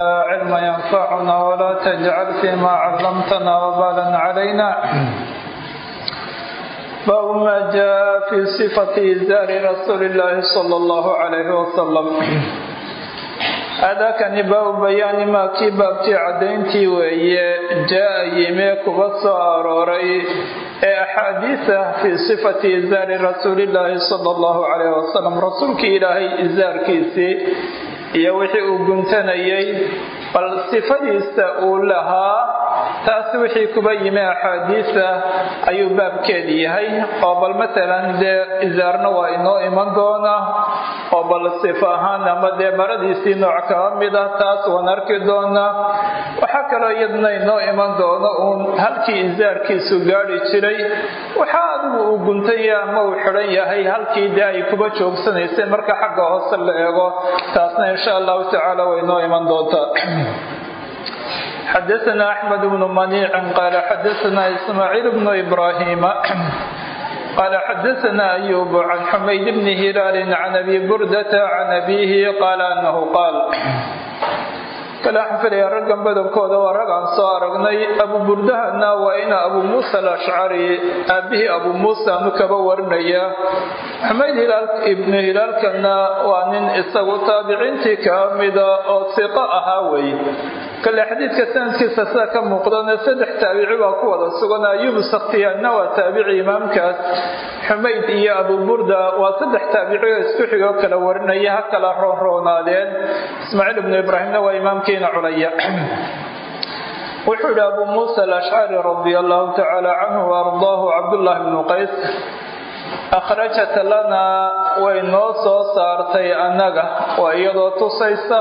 علم ينفعنا ولا تجعل فيما علمتنا وبالا علينا باب ما جاء في صفة إزار رسول الله صلى الله عليه وسلم هذاكani baabu bayaani maa kii baabtii caddayntii weeye jaa yimee kuba soo arooray ee axaadiisa fii sifati izaari rasuulillaahi sala allahu calayh wasalam rasuulkii ilaahay izaarkiisii iyo wixii uu guntanayay bal sifadiisa uu lahaa taas wixii kuba yimi axaadiisa ayuu baabkeedi yahay oo bal matalan dee izaarna waa inoo iman doona oo bal sifo ahaan ama dee maradiisii nooc kaba mid ah taas waan arki doonaa waxaa kaloo iyadna inoo iman doono uun halkii izaarkiisu gaadhi jiray waxaa adigu uu guntanya ama uu xidhan yahay halkii dee ay kuba joogsanaysay marka xagga hoose la eego taasna insha allahu tacaala way inoo iman doontaa xadaثna أحmed بن منيع qال xadaثna إسmاعيل بن إبراهيم qال xadaثna أyوب عن حmayd بن هiلال عن أbي بردة عن أbيه qال أنه qاal kale waxaan filaya raggan badankooda waa rag aan soo aragnay abu burdahana waa ina abu muusa alashcari aabihii abu muusa anu kaba warinaya xumayd ibnu hilaalkana waa nin isagu taabiciintii kaba mida oo siqo ahaa wey kale xadiidka sanadkiisa sida ka muuqdana saddex taabici baa ku wada sugan ayuub sakhtiyaanna waa taabici imaamkaas xumayd iyo abu burda waa saddex taabici oo isku xigoo kala warinaya ha kala roonroonaadeen ismaaciil ibnu ibraahimna waa imaamkiina culaya wuxuu yidhi abu muusa alashcari radia allahu tacaala canhu waardaahu cabdullahi bnu qays akhrajat lanaa way noo soo saartay annaga waa iyadoo tusaysa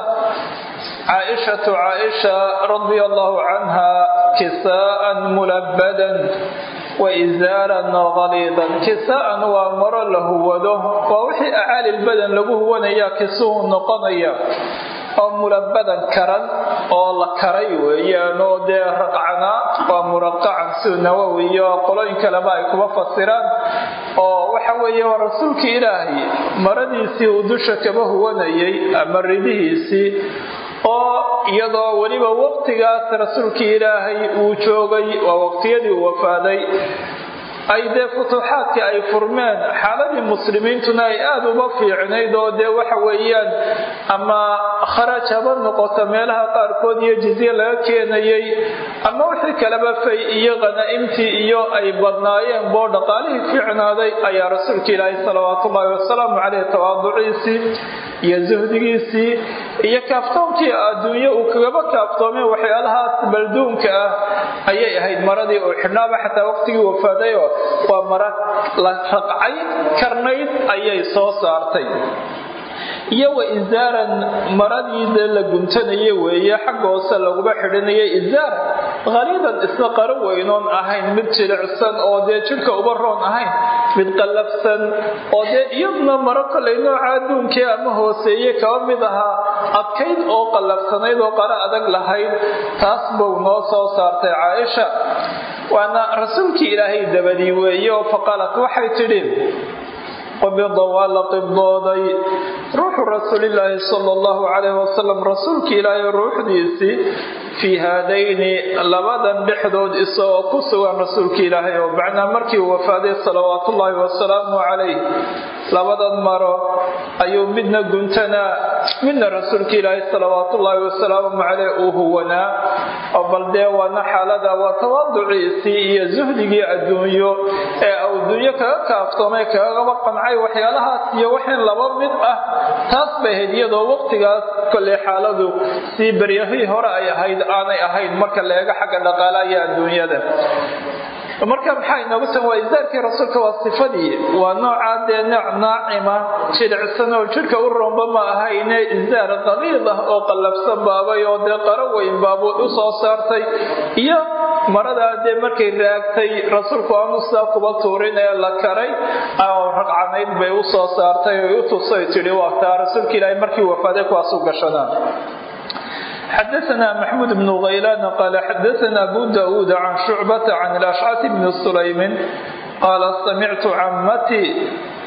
caaishatu caaisha radia allahu canha kisaa'an mulabadan wa isaaran qaliidan kisaa'an waa maro la huwado waa wixii acaalilbadan lagu huwanayaa kisuhu noqonaya oo mulabadan karan oo la karay weeyaan oo dee raqcanaa waa muraqacan sida nawowi iyo qolooyin kaleba ay kuba fasiraan oo waxa weeye waa rasuulkii ilaahay maradiisii uu dusha kaba huwanayay ama ridihiisii oo iyadoo weliba waqtigaas rasuulkii ilaahay uu joogay waa waqtiyadii uu wafaaday ay dee futuuxaadkii ay furmeen xaaladii muslimiintuna ay aada uba fiicnayd oo dee waxa weeyaan ama kharaj haba noqoto meelaha qaarkood iyo jizye laga keenayay ama wixii kaleba fay iyo qanaa'imtii iyo ay badnaayeen boo dhaqaalihii fiicnaaday ayaa rasuulka ilaahay salawaatu ullaahi wasalaamu caleyh tawaaduciisii iyo suhdigiisii iyo kaaftoonkii adduunye uu kagaba kaaftoomeen waxyaalahaas balduunka ah ayay ahayd maradii uu xidhnaaba xataa waqtigii wafaadayo waa mara la raqcay karnayd ayay soo saartay iyo wa isaaran maradii dee la guntanaya weeye xagga hoose laguba xidhanaya isaar khaliidan isna qaro weynoon ahayn mid jilicsan oo dee jidhka uba roon ahayn mid qallafsan oo dee iyaduna maro kolay nooca adduunkii ama hooseeye kaba mid ahaa adkayd oo qallafsanayd oo qaro adag lahayd taas buu noo soo saartay caaisha waana rasuulkii ilaahay dabadii weeye oo faqaalat waxay tidhi qubida waa la qibdooday ruuxu rasuulilaahi sala allahu calayh wasalam rasuulkii ilaahay ruuxdiisii fii haadayni labadan dhexdood isagoo ku sugan rasuulkii ilaahay oo macnaa markii uu wafaaday salawaatullaahi wasalaamu calayh labadan maro ayuu midna guntanaa midna rasuulka ilaahay salawaatullaahi wasalaamu caleyh uu huwanaa oo bal dee waana xaalada waa tawaaduciisii iyo suhdigii adduunyo ee adduunyo kaga kaaftoomay kagaba qancay waxyaalahaas iyo waxin laba mid ah taas bay ahayd iyadoo waqtigaas kolley xaaladu sii beryahii hore ay ahayd aanay ahayn marka la eego xagga dhaqaalaha iyo adduunyada marka maxaa inoogu san waa isaarkii rasuulka waa sifadii waa noocaa dee nooc naacima jilicsan oo jidhka u roomba ma ahayne isaar qaliid ah oo qallafsan baabay oo dee qaro weyn baabuud u soo saartay iyo maradaa dee markay raagtay rasuulku aanu sidaa kuba tuurin ee la karay oo ragcanayd bay u soo saartay oy u tusay tidhi waa taa rasuulka ilaahay markii wafaaday kuwaas u gashanaa xdثna mxmud بن غylan qal xadثna abu daud can شhucbة can الأشcث bn سlaymi qala samictu camatي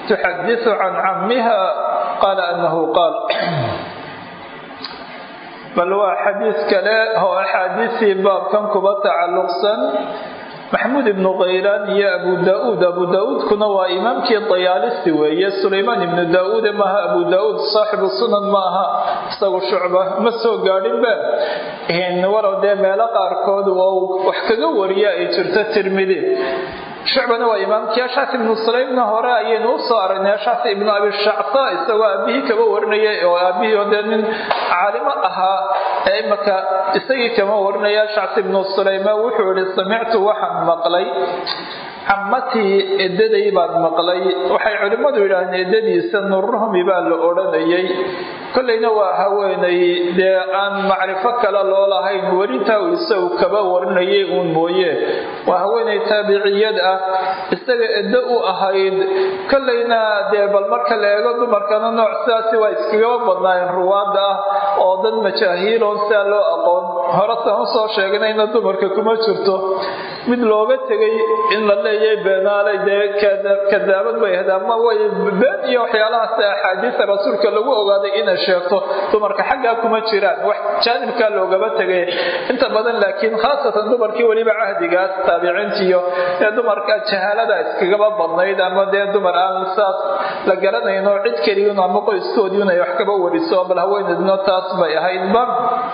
تxadiث can camiha qala أnhu qaal bal waa xadiis kale oo axaadiisii baabkan kuba tacalluqsan maxamuud ibnu khaylaan iyo abu daa-uud abu daa-uudkuna waa imaamkii dayaalisi weeye sulaymaan ibnu daa-uude maaha abu daa-uud saaxibu sunan ma aha isagu shucba ma soo gaadhinba walow dee meelo qaarkood oo wax kaga wariya ay jirto tirmidi shucbana waa imaamkii ashaas ibnu sulaymna hore ayaynu u soo aragnay ashaas ibnu abi shacsa isagoo aabihii kaba warinayay oo aabihii oo dee nin caalimo ahaa ee imaka isagii kama warinaya ashaas ibnu sulayma wuxuu yihi samictu waxaan maqlay cammatii edaday baan maqlay waxay culimmadu yidhaahdeen edadiisa nuruhmi baa la odhanayay kollayna waa haweenay dee aan macrifo kale loo lahayn werintaa uu isagu kaba warinayay uun mooye waa haweenay taabiciyad ah isaga eddo u ahayd kollayna dee bal marka la eego dumarkana nooc sidaasi waa iskagaba badnaayeen ruwaada ah oo dad majaahiiloon sidaa loo aqoon horetaan usoo sheegnayna dumarka kuma jirto mid looga tegay in la leeyahay beenaalay dee kadaabad bay ahayd ama way been iyo waxyaalahaas axaadiista rasuulka lagu ogaaday inay sheegto dumarka xaggaa kuma jiraan wax jaanibkaa loogaba tegay inta badan laakiin khaasatan dumarkii weliba cahdigaas taabiciintiiyo ee dumarka jahaalada iskagaba badnayd ama dee dumar aan saas la garanayno cid keliyun ama qoyskoodiiun ay wax kaba wariso bal haweeneedna taas bay ahaydba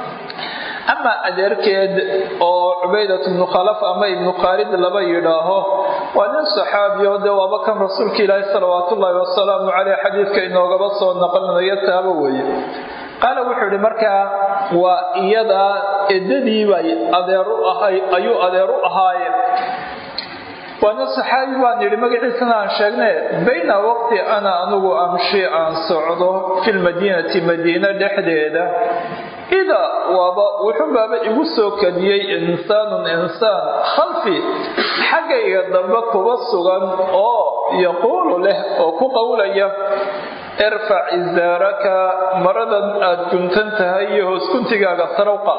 ama adeerkeed oo cubaydat ibnu khalaf ama ibnu khaalid laba yidhaaho waa nin saxaabiyo dee waaba kan rasuulka ilaahi salawaat ullaahi wasalaamu caleyh xadiidka inoogaba soo naqlinayo taaba weeye qaala wuxuu yihi markaa waa iyadaa edadiibay adeeru ahay ayuu adeer u ahaaye waana saxaabi baan yidhi magaciisana aan sheegne bayna waqti ana anugu amshi aan socdo fi lmadiinati madiina dhexdeeda idaa waaba wuxuu baaba igu soo kadiyey insaanun insaan khalfi xaggayga dambe kuba sugan oo yaquulu leh oo ku qowlaya irfac izaaraka maradan aad guntan tahay iyo hooskuntigaaga sarawqa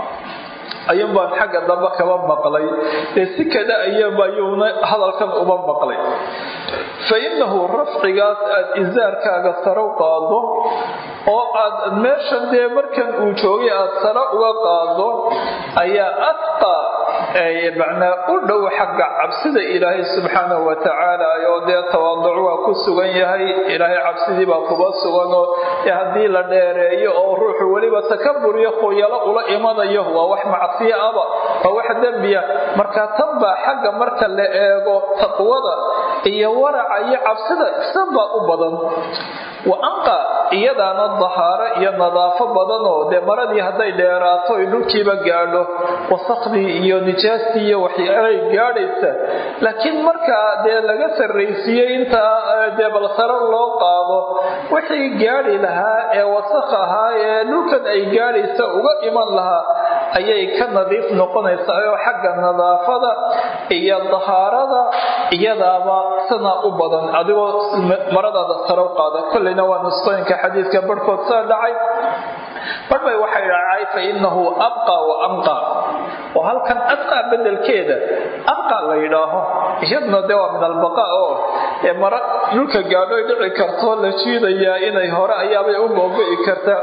ayuun baan xagga dambe kaba maqlay dee si kada ayaba ayuuna hadalkan uba maqlay fa innahu rafcigaas aad izaarkaaga sarow qaado oo aad meeshan dee markan uu joogay aad sare uga qaado ayaa adqa macnaa u dhow xagga cabsida ilaahay subxaanahu wa tacaala oo dee tawaaduc waa ku sugan yahay ilaahay cabsidii baa kuba suganoo haddii la dheereeyo oo ruuxu weliba takabur iyo khuyalo ula imanayo waa wax macsiyo aba waa wax dembiya marka tan baa xagga marka la eego taqwada iyo waraca iyo cabsida isanbaa u badan wa anqa iyadaana dahaaro iyo nadaafo badanoo dee maradii hadday dheeraato ay dhulkiiba gaadho wasakhdii iyo nijaastii iyo waxyaalay gaadhaysa laakiin markaa dee laga sarraysiiyey intaa dee balsaro loo qaado wixii gaadhi lahaa ee wasakh ahaa ee dhulkan ay gaadhaysa uga iman lahaa ayay ka nadiif noqonaysaa oo xagga nadaafada iyo dahaarada iyadaaba sanaa u badan adigoo maradaada sarow qaada kolleyna waa nusqooyinka xadiidka barhkood saa dhacay barbay waxay dhacay fa innahu abqa wa amqa oo halkan adqaa bedelkeeda abqa la yidhaaho iyadna dee waa min albaqa oo ee mara dhulka gaadhoy dhici karto la jiidayaa inay hore ayaabay u googo'i kartaa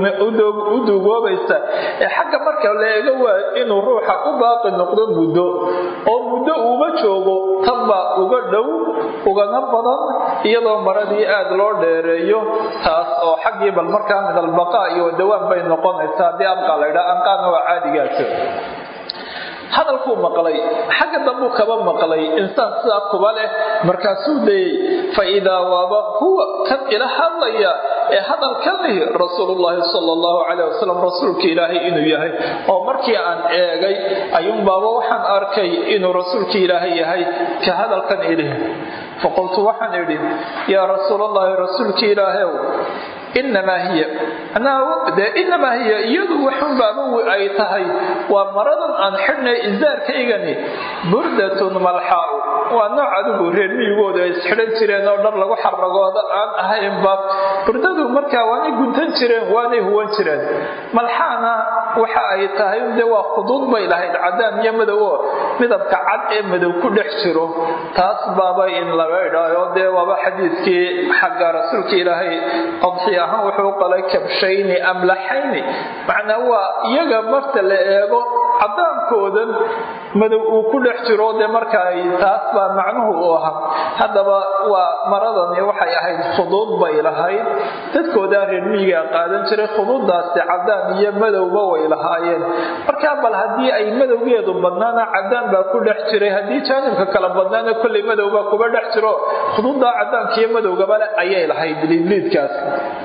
u dugoobaysa ee xagga marka la eego waa inuu ruuxa u baaqi noqdo muddo oo muddo uuma joogo tanbaa uga dhow ugana badan iyadoo maradii aad loo dheereeyo taas oo xaggii bal markaa min albaqa iyo dawaan bay noqonaysaa haddii abqa la ydhaa anqaana waa caadigaas hadalkuu maqlay xagga dambuu kaba maqlay insaan sidaa kuba leh markaasuu dayey fa idaa waaba huwa kan ila hadlaya ee hadalkan lihi rasuulullaahi sala allahu caleyh wasalam rasuulka ilaahay inuu yahay oo markii aan eegay ayuunbaaba waxaan arkay inuu rasuulka ilaahay yahay ka hadalkan ilih faqultu waxaan idhi yaa rasuulallaahi rasuulka ilaahayow inamaa hiya de inamaa hiya iyadu waxunbaaba ay tahay waa maradan aan xidhnay izaarkaygani burdatun malxaau waa nooc adigu reer miyigoodu ay isxidhan jireen oo dhar lagu xaragooda aan ahaynba burdadu markaa waanay guntan jireen waanay huwan jireen malxaana waxa ay tahay de waa khuduud bay lahayd cadaan iyo madow oo midabka cad ee madow ku dhex jiro taas baaba in laga idhaayo dee waaba xadiidkii xagga rasuulka ilaahay adxi ahaan wuxuu qalay kabshayni amlaxayni macnaa waa iyaga marta la eego cadaankoodan madow uu ku dhex jiro dee marka ay taas baa macnuhu u ahaa haddaba waa maradani waxay ahayd khuduud bay lahayd dadkoodaa reer miyigaa qaadan jiray khuduuddaasi cadaan iyo madowba way lahaayeen markaa bal haddii ay madowgeedu badnaana cadaan baa ku dhex jiray haddii jaanibka kala badnaana kolley madowbaa kuba dhex jiro khuduuddaa cadaanka iyo madowgabale ayay lahayd liidliidkaas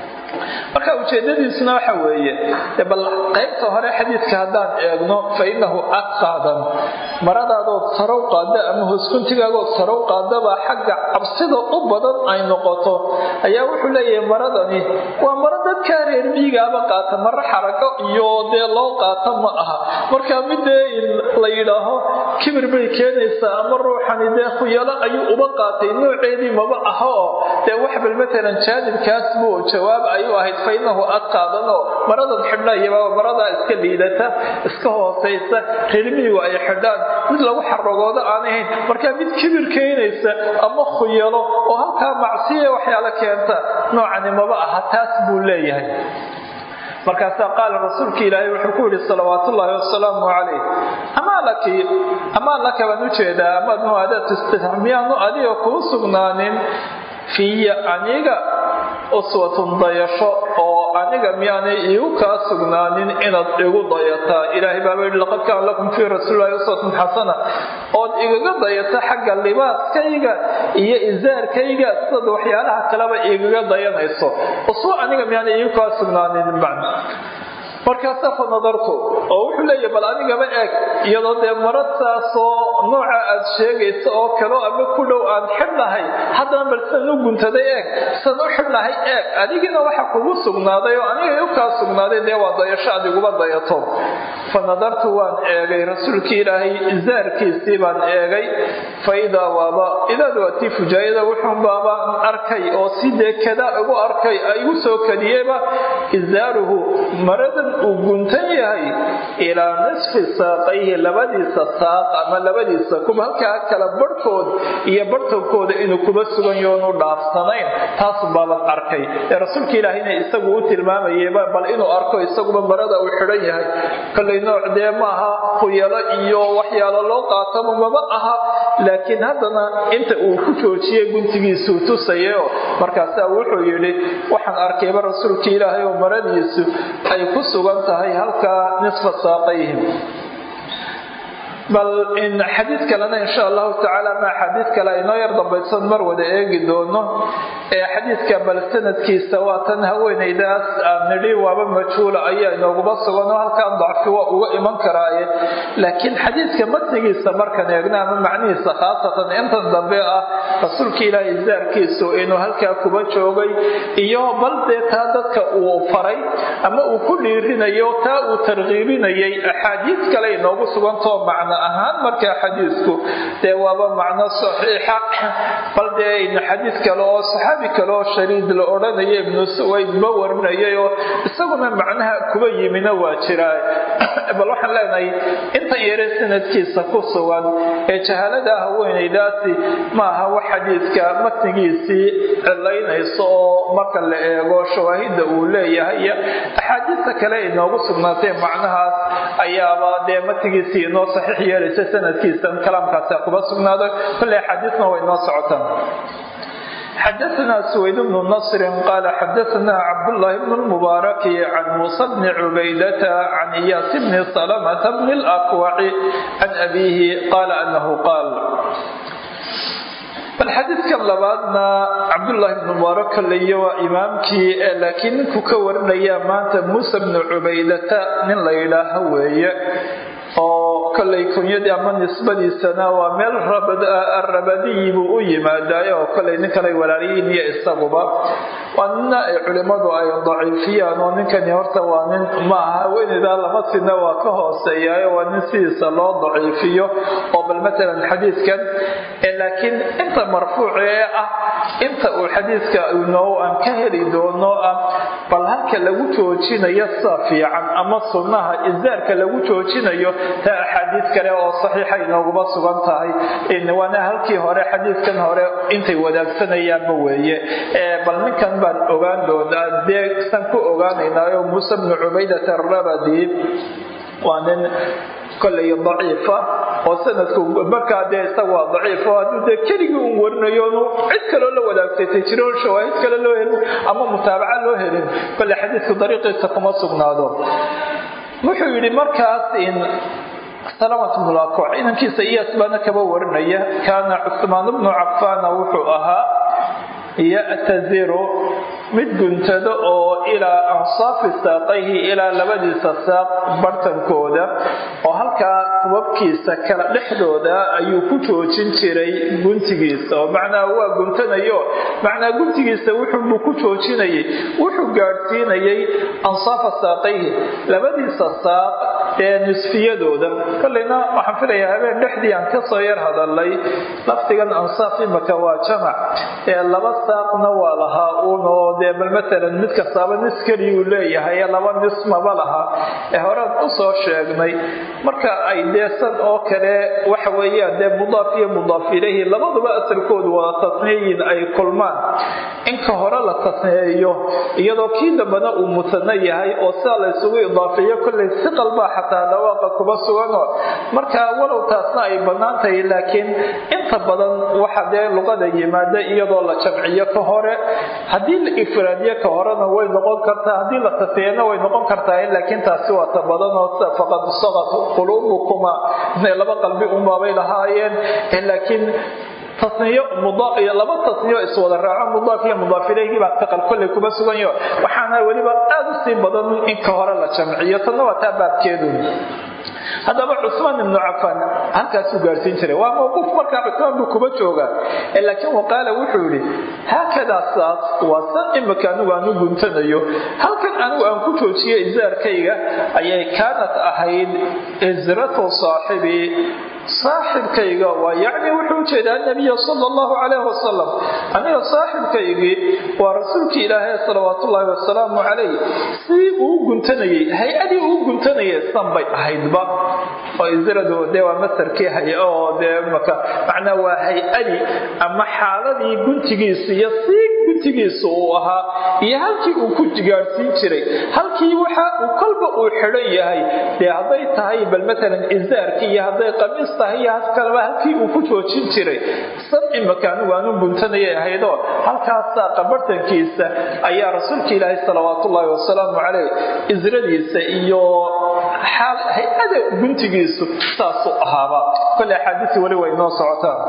marka ujeedadiisuna waxa weeye bal qaybta hore xadiidka haddaan eegno fa innahu adqaadan maradaadood sarow qaada ama hooskuntigaagood sarow qaadaba xagga cabsida u badan ay noqoto ayaa wuxuu leeyahay maradani waa maro dadkaa reer miyigaaba qaata maro xarago iyo dee loo qaata ma aha marka midee la yidhaaho kibir bay keenaysaa ama ruuxani dee khuyalo ayuu uba qaatay nooceedii maba aha oo dee wax bal matalan jaanibkaas buu jawaab ayuu ahayd fa innahu adqaadanoo maradan xidhnayaba maradaa iska liidata iska hoosaysa reermiyigu ay xidhaan mid lagu xaragoodo aan ahayn markaa mid kibir keenaysa ama khuyalo oo halkaa macsiya waxyaala keenta noocani maba aha taas buu leeyahay markaasaa qaala rasuulka ilaahay wuxuu ku yidhi salawaat ullaahi wasalaamu calayh amaa laki amaa laka baan u jeedaa amaad muaadaat istitx miyaanu adiga kuu sugnaanin fiya aniga uswatun dayasho oo aniga miyaanay iigu kaa sugnaanin inaad igu dayataa ilaahay baaba yidhi laqad kaana lakum fii rasuulillahi uswatun xasana ood igaga dayata xagga libaaskayga iyo isaarkayga sidaad waxyaalaha kaleba igaga dayanayso uswa aniga miyaanay iigu kaa sugnaanin macna markaasaa fa nadartu oo wuxuu leeyahy bal anigaba eeg iyadoo dee maradtaasoo nooca aad sheegaysa oo kaleo ama ku dhow aan xidhnahay haddana bal sidan u guntaday eeg sidan u xidhnahay eeg adigina waxa kugu sugnaaday oo aniga u kaa sugnaaday dee waa dayasho adiguba dayato fa nadartu waan eegay rasuulkii ilaahay isaarkiisii baan eegay fa idaa waaba idaad waa tii fujaayada wuxuun baabaan arkay oo si dee kadaa igu arkay igu soo kadiyeyba isaaruhu maradan uu guntan yahay ilaa nisfi saaqayhi labadiisa saaq ama labadiisa kuba halkaa kala barhkood iyo barhtankooda inuu kuba sugan yoonu dhaafsanayn taas baaban arkay ee rasuulka ilaahayna isagu u tilmaamayeba bal inuu arko isaguba marada uu xidhan yahay kollay nooc dee maaha khuyalo iyo waxyaalo loo qaataba maba aha laakiin haddana inta uu ku joojiyey guntigiisuu tusayeoo markaasaa wuxuu yidhi waxaan arkayba rasuulka ilaahay oo maradiisu ay ku sugan tahay halkaa nisfa saaqayhim bal in xadiid kalena insha allahu tacaala ma xadiid kale aynoo yar dambaysan mar wada eegi doono ee xadiidka bal sanadkiisa waa tan haweenaydaas aan nidhi waaba majhuula ayaa inooguma sugan oo halkan dacfi waa uga iman karaaye laakiin xadiidka matnigiisa markan eegna ama macnihiisa khaasatan intan dambe ah rasuulka ilaahay isaarkiisu inuu halkaa kuba joogay iyo bal dee taa dadka uu faray ama uu ku dhiirinayo taa uu tarkiibinayay axaadiid kale inoogu sugantoo macno ahaan markaa xadiidku dee waaba macno saxiixa bal dee xadiid kale oo saxaabi kale oo shariid la odhanaya ibnu suwayd ma warinayay oo isaguna macnaha kuba yimina waa jiraa bal waxaan leenahay inta yare sanadkiisa ku sugan ee jahaalada haweenaydaasi ma aha wax xadiidka matnigiisii cilaynayso oo marka la eego shawaahidda uu leeyahay iyo axaadiista kale inoogu sugnaatay macnahaas ayaaba dee matnigiisii inoo saxiix yeelaysa sanadkiisa kalaamkaasi kuba sugnaaday kolley axaadiisna way inoo socotaan xdثna سويد بن نصر قال xdثna cبدالله بن المبارك عن موسى بن عبيدة عن إyاس بن سلمة بن الأكوع عن أبيه قال أنه قال bal xadiidkan labaadna cabdullaahi bnu mubaarak kaleyo waa imaamkii ee laakiin ninku ka warinaya maanta muuse bnu cubaydata nin la yidhaaho weeye oo kollay kunyadii ama nisbadiisana waa meel rabadiyi buu u yimaadaay oo kollay nin kalay walaalyihiin iyo isaguba waa nina ay culimmadu ay daciifiyaan oo ninkani horta waa nin maaha haweeneydaa lama sina waa ka hooseeyaayo waa nin sidiisa loo daciifiyo oo bal matalan xadiidkan laakiin inta marfuuc ee ah inta uu xadiidka inoo aan ka heli doono ah bal halka lagu joojinayo sida fiican ama sunnaha isaarka lagu joojinayo ta axaadiid kale oo saxiixa inooguma sugan tahay waana halkii hore xadiidkan hore intay wadaagsanayaan weeye bal ninkan baan ogaan doonaa dee san ku ogaanaynaayo muuse bnu cubaydat arabadi waa nin kolay daciifa oo sanadku markaa dee isaga waa daciifo hadduu dee keligii un warinayo nu cid kaloo la wadaagsatay jiro shawaahid kale loo helin ama mutaabaca loo helin kole xadiidku dariiqiisa kuma sugnaado wuxuu yidhi markaas in salamat bnulakoc inankiisa iyaas baana kaba warinaya kaana cusmaan bnu cafaana wuxuu ahaa ya'taziru mid guntado oo ilaa ansaafi saaqayhi ilaa labadiisa saaq bartankooda oo halkaa kubabkiisa kala dhexdooda ayuu ku joojin jiray guntigiisa oo macnaa waa guntanayo macnaa guntigiisa wuxuubuu ku joojinayay wuxuu gaadhsiinayay ansaafa saaqayhi labadiisa saaq ee nisfiyadooda kolleyna waxaan filayaa habeen dhexdii aan kasoo yar hadalay lafdigan ansaaf imaka waa jamac ee laba saaqna waa lahaa uunoo dee bal matalan mid kastaaba nis keliyuu leeyahay laba nis maba laha ee horaan usoo sheegnay marka ay dee san oo kale waxa weeyaan dee mudaaf iyo mudaaf ilayhi labaduba asalkoodu wada tasniyayin ay kulmaan inka hore la tasneeyo iyadoo kii dambana uu mutano yahay oo sidaa la ysugu idaafeeyo kollay si qalbaa xataa dhawaaqa kuma suganoo marka walow taasna ay bannaan tahay laakiin inta badan waxa dee luqada yimaada iyadoo la jamciyo ka hore haddii la ifraadiyo ka horena way noqon kartaa haddii la tasniyana way noqon kartaa laakiin taasi waa ta badanoo sida faqad saqat quluubukuma inay laba qalbi unbaabay lahaayeen laakiin tasniyo iyo laba tasniyo iswada raaco mudaaf iyo mudaaf ilayhi baa taqal kolley kuma suganyo waxaana weliba aada u sii badan in ka hore la jamciyo tanna waa taa baabkeedu haddaba cusmaan ibnu cafaan halkaasuu gaadhsiin jiray waa mawquuf markaa cusmaan buu kuma joogaa laakiin waqaala wuxuu yidhi haakadaa saas waa san imika anigu aan u guntanayo halkan anigu aan ku joojiyo isaarkayga ayay kaanat ahayd isratu saaxibii saaxibkayga waa yacni wuxuu ujeedaa nabiya sala allahu calayh wasalam aniga saaxibkaygii waa rasuulkii ilaahay salawaatullaahi wasalaamu calayh sidii uu guntanayey hay-adii uu guntanayay san bay ahaydba oo isradu dee waa masarkii hay oo dee maka macnaa waa hay-adii ama xaaladii guntigiisa iyo sii guntigiisa uu ahaa iyo halkii uu ku gaadhsiin jiray halkii waxa uu kolba uu xidhan yahay dee hadday tahay bal matalan isaarkii iyo hadday qamiis tahay iyo haskalba halkii uu ku joojin jiray san imaka anigu aanu guntanayay ahaydoo halkaasaa qabartankiisa ayaa rasuulka ilaahay salawaatullaahi wasalaamu caleyh isradiisa iyo hay-ada guntigiisu saasuu ahaaba kole axaadiisi weli way noo socotaan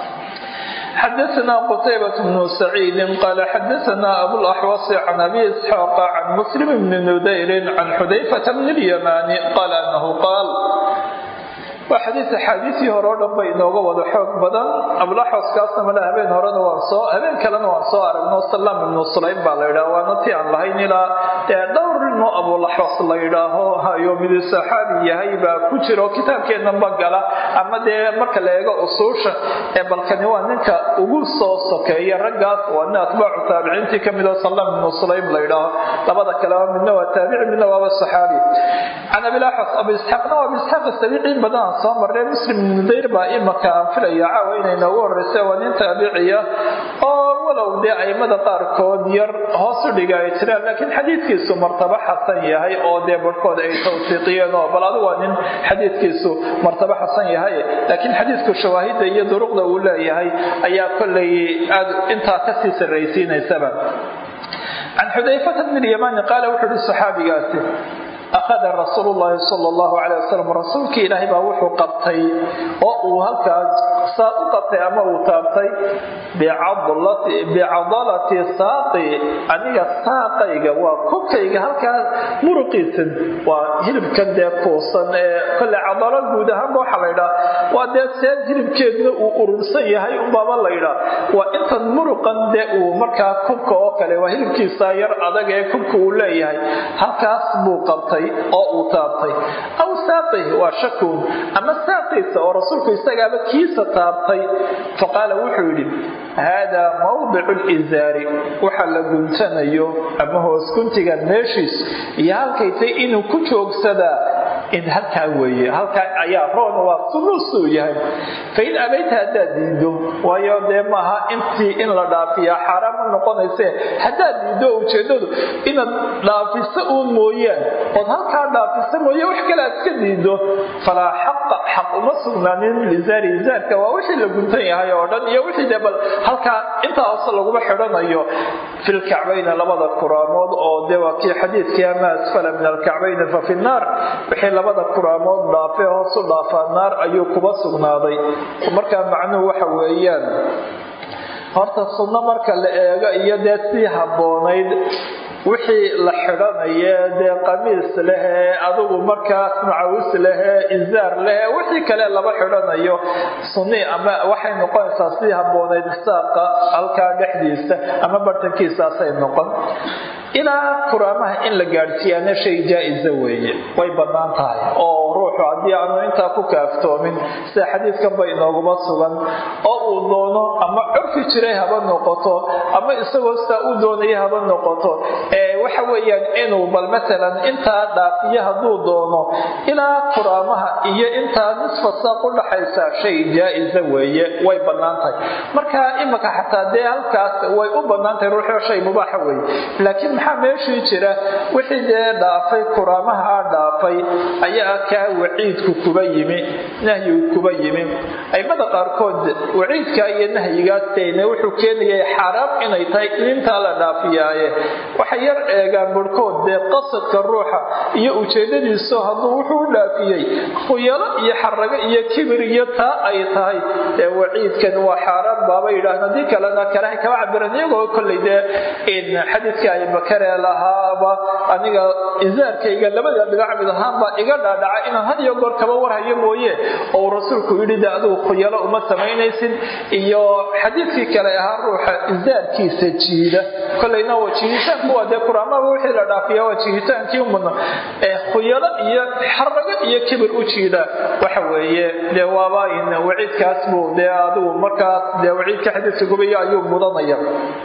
xdثna qتيبة بن سعيid qال xdثna أbوالأxوص عن أbي إسحاaq عن مسلم بن نdيr عن xudayفة بن اليمان qال أنه qاal waa xadiis axaadiisii hore o dhan bay inooga wada xoog badan abulaxoskaasna male habeen horena waan soo habeen kalena waan soo aragno salaam ibnu sulaym baa la yidhaha waana ti aan lahayn ilaa dhowr ilmo abulaxos la yidhaaho hayo midu saxaabi yahay baa ku jiro kitaabkeenanba gala ama dee marka la eego usuusha ee balkani waa ninka ugu soo sokeeya raggaas waa nin atbaacu taabiciintii kamid oo salaam ibnu sulaym la yidhaaho labada kaleba midna waa taabici midna waaba saxaabi can abilaxos abu isxaaqna waa abu isxaaq sabiiciin badan soo marnay muslim nudayr baa imaka aan filaya caawa inay noogu horeysa waa nin taabiciya oo walow dee aimada qaarkood yar hoos u dhiga ay jiraan laakiin xadiidkiisu martabo xasan yahay oo dee barhkood ay tawsiiqiyeen oo bal adigu waa nin xadiidkiisu martabo xasan yahay laakiin xadiidku shawaahidda iyo duruqda uu leeyahay ayaa kollay aad intaa kasii sarraysiinaysaba can xudayfata bn lyamani qaala wuxuu uhi saxaabigaasi akhada rasuulu llaahi sala allahu calay wasalam rasuulkii ilaahay baa wuxuu qabtay oo uu halkaas saa u qabtay ama uu taabtay bicadalati saaqi aniga saaqayga waa kokayga halkaas muruqiisan waa hilibkan dee kuusan ee kole cadalo guud ahaanba waxaa la ydhaa waa dee seen hilibkeedna uu urursan yahay unbaaba la ydhaa waa intan muruqan dee uu markaa kubka oo kale waa hilibkiisa yar adag ee kubka uu leeyahay halkaas buu qabtay oo uu taabtay aw saaqih waa shakuun ama saaqiisa oo rasuulku isagaaba kiisa taabtay faqaala wuxuu yidhi haadaa mawdicu lizaari waxa la guntanayo ama hoos guntiga meeshiis iyo halkaytay inuu ku joogsadaa in halkaa weeye halkaa ayaa roon waa suluusuu yahay fain abayta haddaad diido waayo dee maaha intii in la dhaafiyaa xaaraan ma noqonayse haddaad diido ujeedadu inaad dhaafiso uun mooyaan ood halkaa dhaafiso mooye wax kale aad iska diido falaa xaqa xaq uma sugnaanin lizaari zaarka waa wixii la guntan yahay oo dhan iyo wixii dee bal halkaa intaa hoose laguma xidhanayo filkacbayna labada kuraamood oo dee waa kii xadiidkii ama asfala min alkacbayni fa fi nnaar wixii labada kuraamood dhaafee hoosu dhaafaa naar ayuu kuba sugnaaday markaa macnuhu waxa weeyaan horta sunno marka la eego iyo dee sii habboonayd wixii la xidhanaye dee qamiis lehee adigu markaas macawis lehee izaar lehee wixii kale laba xidhanayo sunni ama waxay noqonaysaa sii habboonayd saaqa halkaa dhexdiisa ama bartankiisaasay noqon ilaa kuraamaha in la gaadhsiiyaana shay jaa-isa weeye way bannaan tahay oo ruuxu haddii aanu intaa ku kaaftoomin sida xadiidkanba inooguma sugan oo uu doono ama curfi jiray haba noqoto ama isagoo sidaa u doonaya haba noqoto ee waxa weeyaan inuu bal matalan intaa dhaafiyo hadduu doono ilaa kuraamaha iyo intaa nisfa saaq u dhaxaysa shay jaa-isa weeye way bannaan tahay marka imika xataa dee halkaas way u bannaan tahay ruuxoo shay mubaaxa weeye laakiin maxaa meeshii jira wixii dee dhaafay kuraamaha dhaafay ayaa kaa waciidku kuba yimi nahyigu kuba yimi aimada qaarkood waciidka iyo nahyigaas teyne wuxuu keenayay xaaraam inay tahay intaa la dhaafiyaaye waxay yar eegaan barhkood dee qasadka ruuxa iyo ujeedadiiso hadduu wuxuu u dhaafiyey khuyalo iyo xarago iyo kibir iyo taa ay tahay dee waciidkan waa xaaraan baaba yidhaahn haddii kalena kalahay kama cabiran iyagoo kollay dee xadiidka abibakare lahaaba aniga izaarkayga labada dhinac mid ahaanbaa iga dhaadhaca inaan had iyo goor kaba warhayo mooye oo rasuulku yidhi de adigu khuyalo uma samaynaysid iyo xadiidkii kale ahaa ruuxa izaarkiisa jiida kolayna waa jiiditaanku waa dee kuraamaba wixii la dhaafiya waa jiiditaankii umudna ee khuyalo iyo xarago iyo kibir u jiida waxa weeye dee waaba waciidkaas buu dee adigu markaas dee waciidka xadiidka gubayo ayuu mudanaya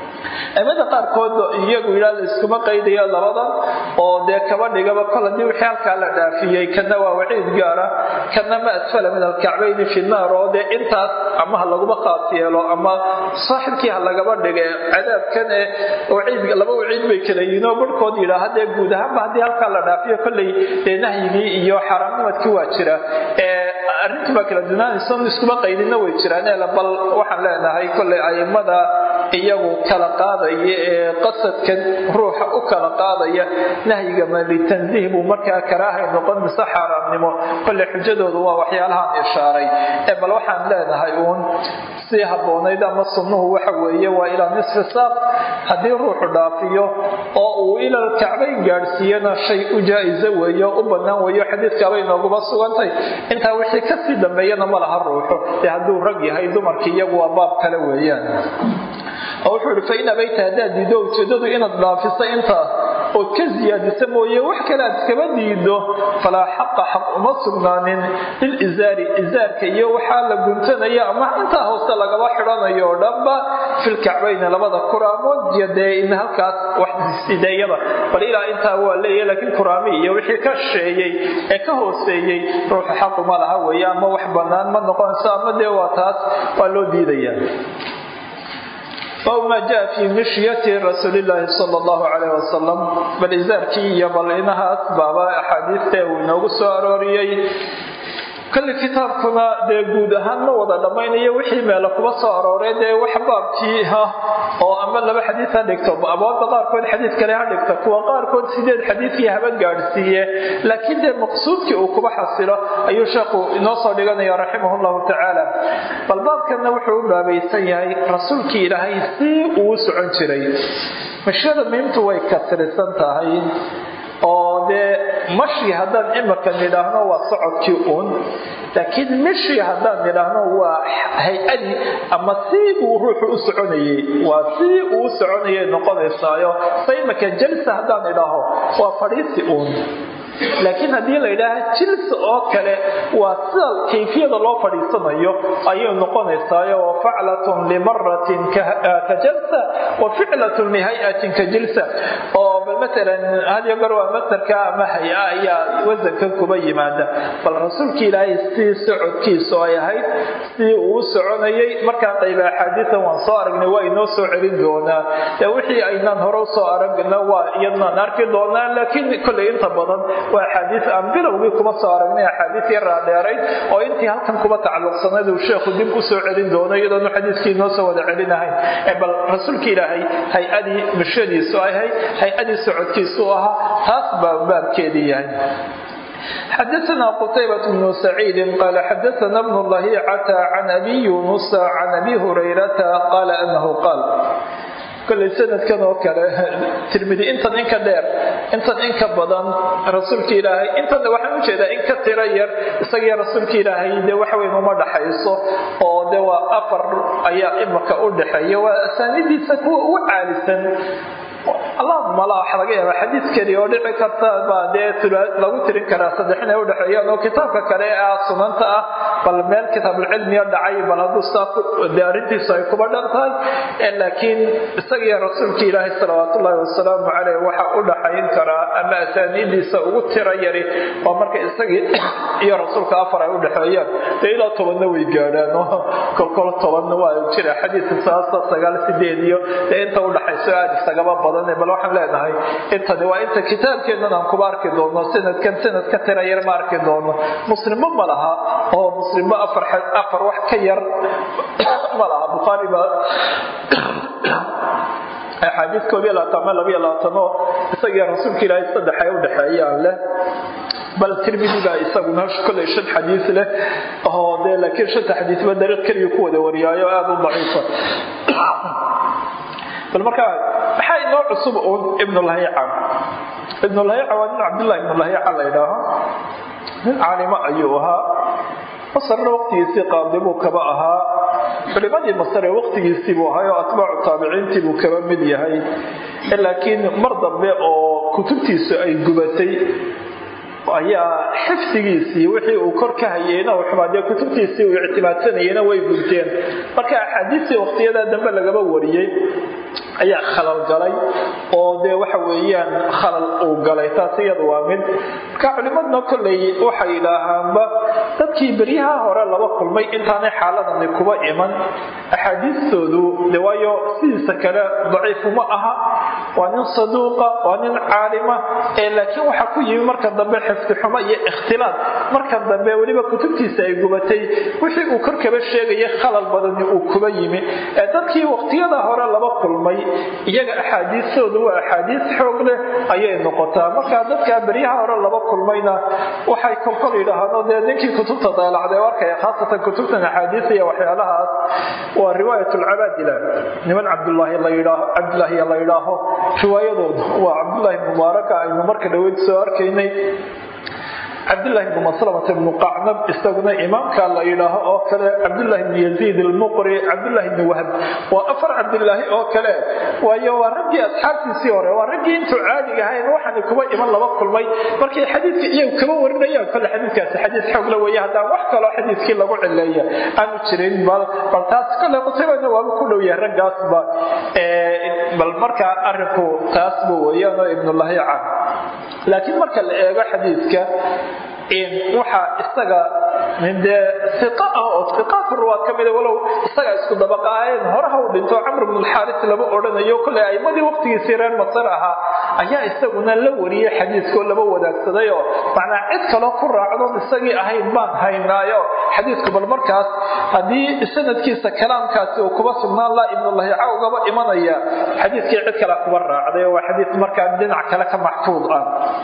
aimada qaarkood iyagu yidhaa la iskuma qaydayo labadan oo dee kaba dhigaba kol haddii wixii halkaa la dhaafiyey kana waa waciid gaara kana ma asfala min alkacbayni fi naar oo dee intaas ama ha laguma qaas yeelo ama saaxibkii ha lagaba dhige cadaabkan ee waciid laba waciid bay kala yihiin oo barhkood yidhaaha dee guud ahaanba haddii halkaa la dhaafiyo kolley dee nahyigii iyo xaaraamnimadkii waa jira arrintii baa kala dunaanaysa iskuma qaydinna way jiraan bal waxaan leenahay kolley aimada iyagu kala qaadaya ee qasadkan ruuxa u kala qaadaya nahyiga ma litansiih buu markaa karaahay noqon mise xaaraamnimo kolle xujadoodu waa waxyaalahaan ishaaray ee bal waxaan leenahay uun sii habboonayd ama sunnuhu waxa weeye waa ilaa nisfi saaq haddii ruuxu dhaafiyo oo uu ilal kacbayn gaadhsiiyana shay u jaa-isa weeye oo u bannaan weeyo xadiidkaabay nooguma sugantay intaa wixii kasii dambeeyana ma laha ruuxu dee hadduu rag yahay dumarkii iyagu waa baab kale weeyaan oo wuxuu ihi fain abayta haddaad diido ujeedadu inaad dhaafiso intaas ood ka siyaadisa mooye wax kale aad iskaba diido falaa xaqa xaq uma sugnaanin lilizaari izaarka iyo waxaa la guntanaya ama intaa hoose lagaba xidhanayo oo dhanba filkacbayni labada kuraamood iyo dee in halkaas waxsideeyada bal ilaa intaa waa leeyahy laakiin kuraami iyo wixii ka sheeyey ee ka hooseeyey ruuxu xaquma laha weeye ama wax bannaan ma noqonayso ama dee waa taas waa loo diidaya aw maa jaa fii mishyati rasuulilaahi sal allahu calayh wasalam bal izaarkii iyo bal inahaas baaba axaadiista uu inoogu soo arooriyey kolli kitaabkuna dee guud ahaan ma wada dhammaynayo wixii meela kuba soo arooray dee wax baabkii ah oo ama laba xadiid ha dhigto abwaabda qaarkood xadiid kale ha dhigta kuwa qaarkood sideed xadiidkii haba gaadhsiiye laakiin dee maqsuudkii uu kuba xasilo ayuu sheekhu inoo soo dhiganaya raximah llahu tacaala bal baabkanna wuxuu u baabaysan yahay rasuulkii ilaahay si uu socon jiray mashiyada miimtu way kasrisan tahay oo dee mashi haddaan imika nidhaahno waa socodkii uun laakiin mishi haddaan nidhaahno waa hay-adii ama sii uu ruuxu u soconayey waa sii uu u soconayay noqonaysaayo se imika jalsa haddaan idhaaho waa fadhiisi uun laakiin haddii la yidhaaha jilsa oo kale waa sida kayfiyada loo fadhiisanayo ayay noqonaysaayo wa faclatun limaratin ka jalsa wa ficlatun lihay-atin ka jilsa oo bal matalan hadiyo goor waa masarka ama hay-a ayaa wasankan kuba yimaada bal rasuulka ilaahay sidii socodkiisu ay ahayd sidii uu soconayay markaa qayba axaadiisan waan soo aragnay waa inoo soo celin doonaa ee wixii aynaan hore usoo aragna waa iyadnaan arki doonaa laakiin kolley inta badan waa axaadiis aan bilowgii kuma soo aragnay axaadiis yaraa dheeray oo intii halkan kuba tacalluqsanayd uu sheekhu dib usoo celin doono iyadoonu xadiiskii inoo soo wada celinahayn bal rasuulka ilaahay hay-adii bulshadiisu ahayd hay-adii socodkiisu ahaa taas baa baabkeedii yahay xadaثna qتayبة بن سعيid qال xadaثna بن لhيcة عن أbي يuنس عن أbي هريرة qال أنه qاal koley sanadkan oo kale tirmidi intan inka dheer intan inka badan rasuulka ilaahay intan waxaan ujeedaa in ka tiro yar isagiyo rasuulka ilaahay dee waxweyn uma dhaxayso oo de waa afar ayaa imaka u dhaxeeya waa asaanidiisa kuwa ugu caalisan allahuma la waxa laga yaabaa xadiid keli oo dhici karta baa dee lagu tirin karaa saddex inay udhexeeyaan oo kitaabka kale ee ah sunanta ah bal meel kitaabulcilmiya dhacay bal hadduu saa dee arrintiisu ay kuba dhan tahay laakiin isagiyo rasuulka ilaahay salawaat ullaahi wasalaamu caleyh waxa u dhaxayn karaa ama asaaniidiisa ugu tiro yari waa marka isagii iyo rasuulka afar ay udhexeeyaan dee ilaa tobanna way gaadhaan oo kolkol tobanna waa jira xadiidka saasa sagaal sideed iyo dee inta udhaxayso aada isagaba badan bal waxaan leenahay intani waa inta kitaabkeennan aan kuba arki doono sanadkan sanad ka tira yar ma arki doono muslimbo ma laha oo muslimbo afar afar wax ka yar ma laha bukhaari baa axaadiis koob iyo labaatan ama laba iyo labaatan oo isagiyo rasuulka ilaahay saddex ay udhexeeyaan leh bal tirmidi baa isaguna kolley shan xadiis leh oo dee laakiin shanta xadiisba dariiq keliya ku wada wariyaayo aada u daciifa bal markaa maxaa inoo cusub uun ibnulhayica ibnulhayica waa nin cabdullahi ibnulhayica la ydhaaho nin caalimo ayuu ahaa masarna waqtigiisii qaadibuu kaba ahaa culimadii masare waqtigiisii buu ahay oo atbaacu taabiciintii buu kaba mid yahay laakiin mar dambe oo kutubtiisu ay gubatay ayaa xifdigiisii wixii uu kor ka hayeyna xumaadee kutubtiisii uu ictimaadsanayeyna way gubteen marka axaadiistii waqtiyadaa dambe lagaba wariyey ayaa khalal galay oo dee waxa weeyaan khalal uu galay taas iyada waa mid marka culimadna kolley waxay idhaahaanba dadkii beryaha hore laba kulmay intaanay xaaladani kuba iman axaadiistoodu de waayo sidiisa kale daciifuma aha waa nin saduuqa waa nin caalima ee laakiin waxaa ku yimi marka dambe xifdi xumo iyo ikhtilaad markan dambe weliba kutubtiisa ay gubatay wixii uu kor kaba sheegaya khalal badani uu kuba yimi ee dadkii waqtiyada hore laba kulmay iyaga axaadiistoodu waa axaadiis xoog leh ayay noqotaa marka dadkaa beryaha hore laba kulmayna waxay kolkol yidhaahaan dee ninkii kutubta daalacday arkaya khaasatan kutubtan axaadiisa iyo waxyaalahaas waa riwaayat lcabaadila niman cabdulaahi layidhaaho cabdulaahiya la yidhaaho riwaayadooda waa cabdulaahi mubaaraka aynu marka dhaweyd soo arkaynay cabdulahi bn maslamata bnu qacnab isaguna imaamka la yidhaaho oo kale cabdulahi bn yaziid almuqri cabdulahi bni wahb waa afar cabdilaahi oo kale waayo waa raggii asxaabtiisii hore waa raggii intuu caadiga ahayn waxaana kuba iman laba kulmay markay xadiidka iyagu kaba warinayaan kole xadiidkaasi xadiis xoogla weeye haddaan wax kaloo xadiiskii lagu cileeya aanu jirin bal bal taas kole qutaybana waaba ku dhow yahay raggaasba bal markaa arinku taasba weeyaanoo ibnulahica laakiin marka la eego xadiidka waxaa isaga dee iqa ah oo iqaadka ruwaad ka mida walow isagaa isku dabaqaayeen horaha u dhinto camr bn alxaaris lama odhanayo kolley aimadii waqtigiisii reer masar ahaa ayaa isaguna la wariyey xadiiskoo laba wadaagsaday oo macnaa cid kaloo ku raacdoon isagii ahayn baan haynaayo xadiisku bal markaas haddii sanadkiisa kalaamkaasi uu kuba sugnaan laa ibnulahica ugaba imanaya xadiiskii cid kale kuba raacday oo waa xadiis markaa dhinac kale ka maxfuud ah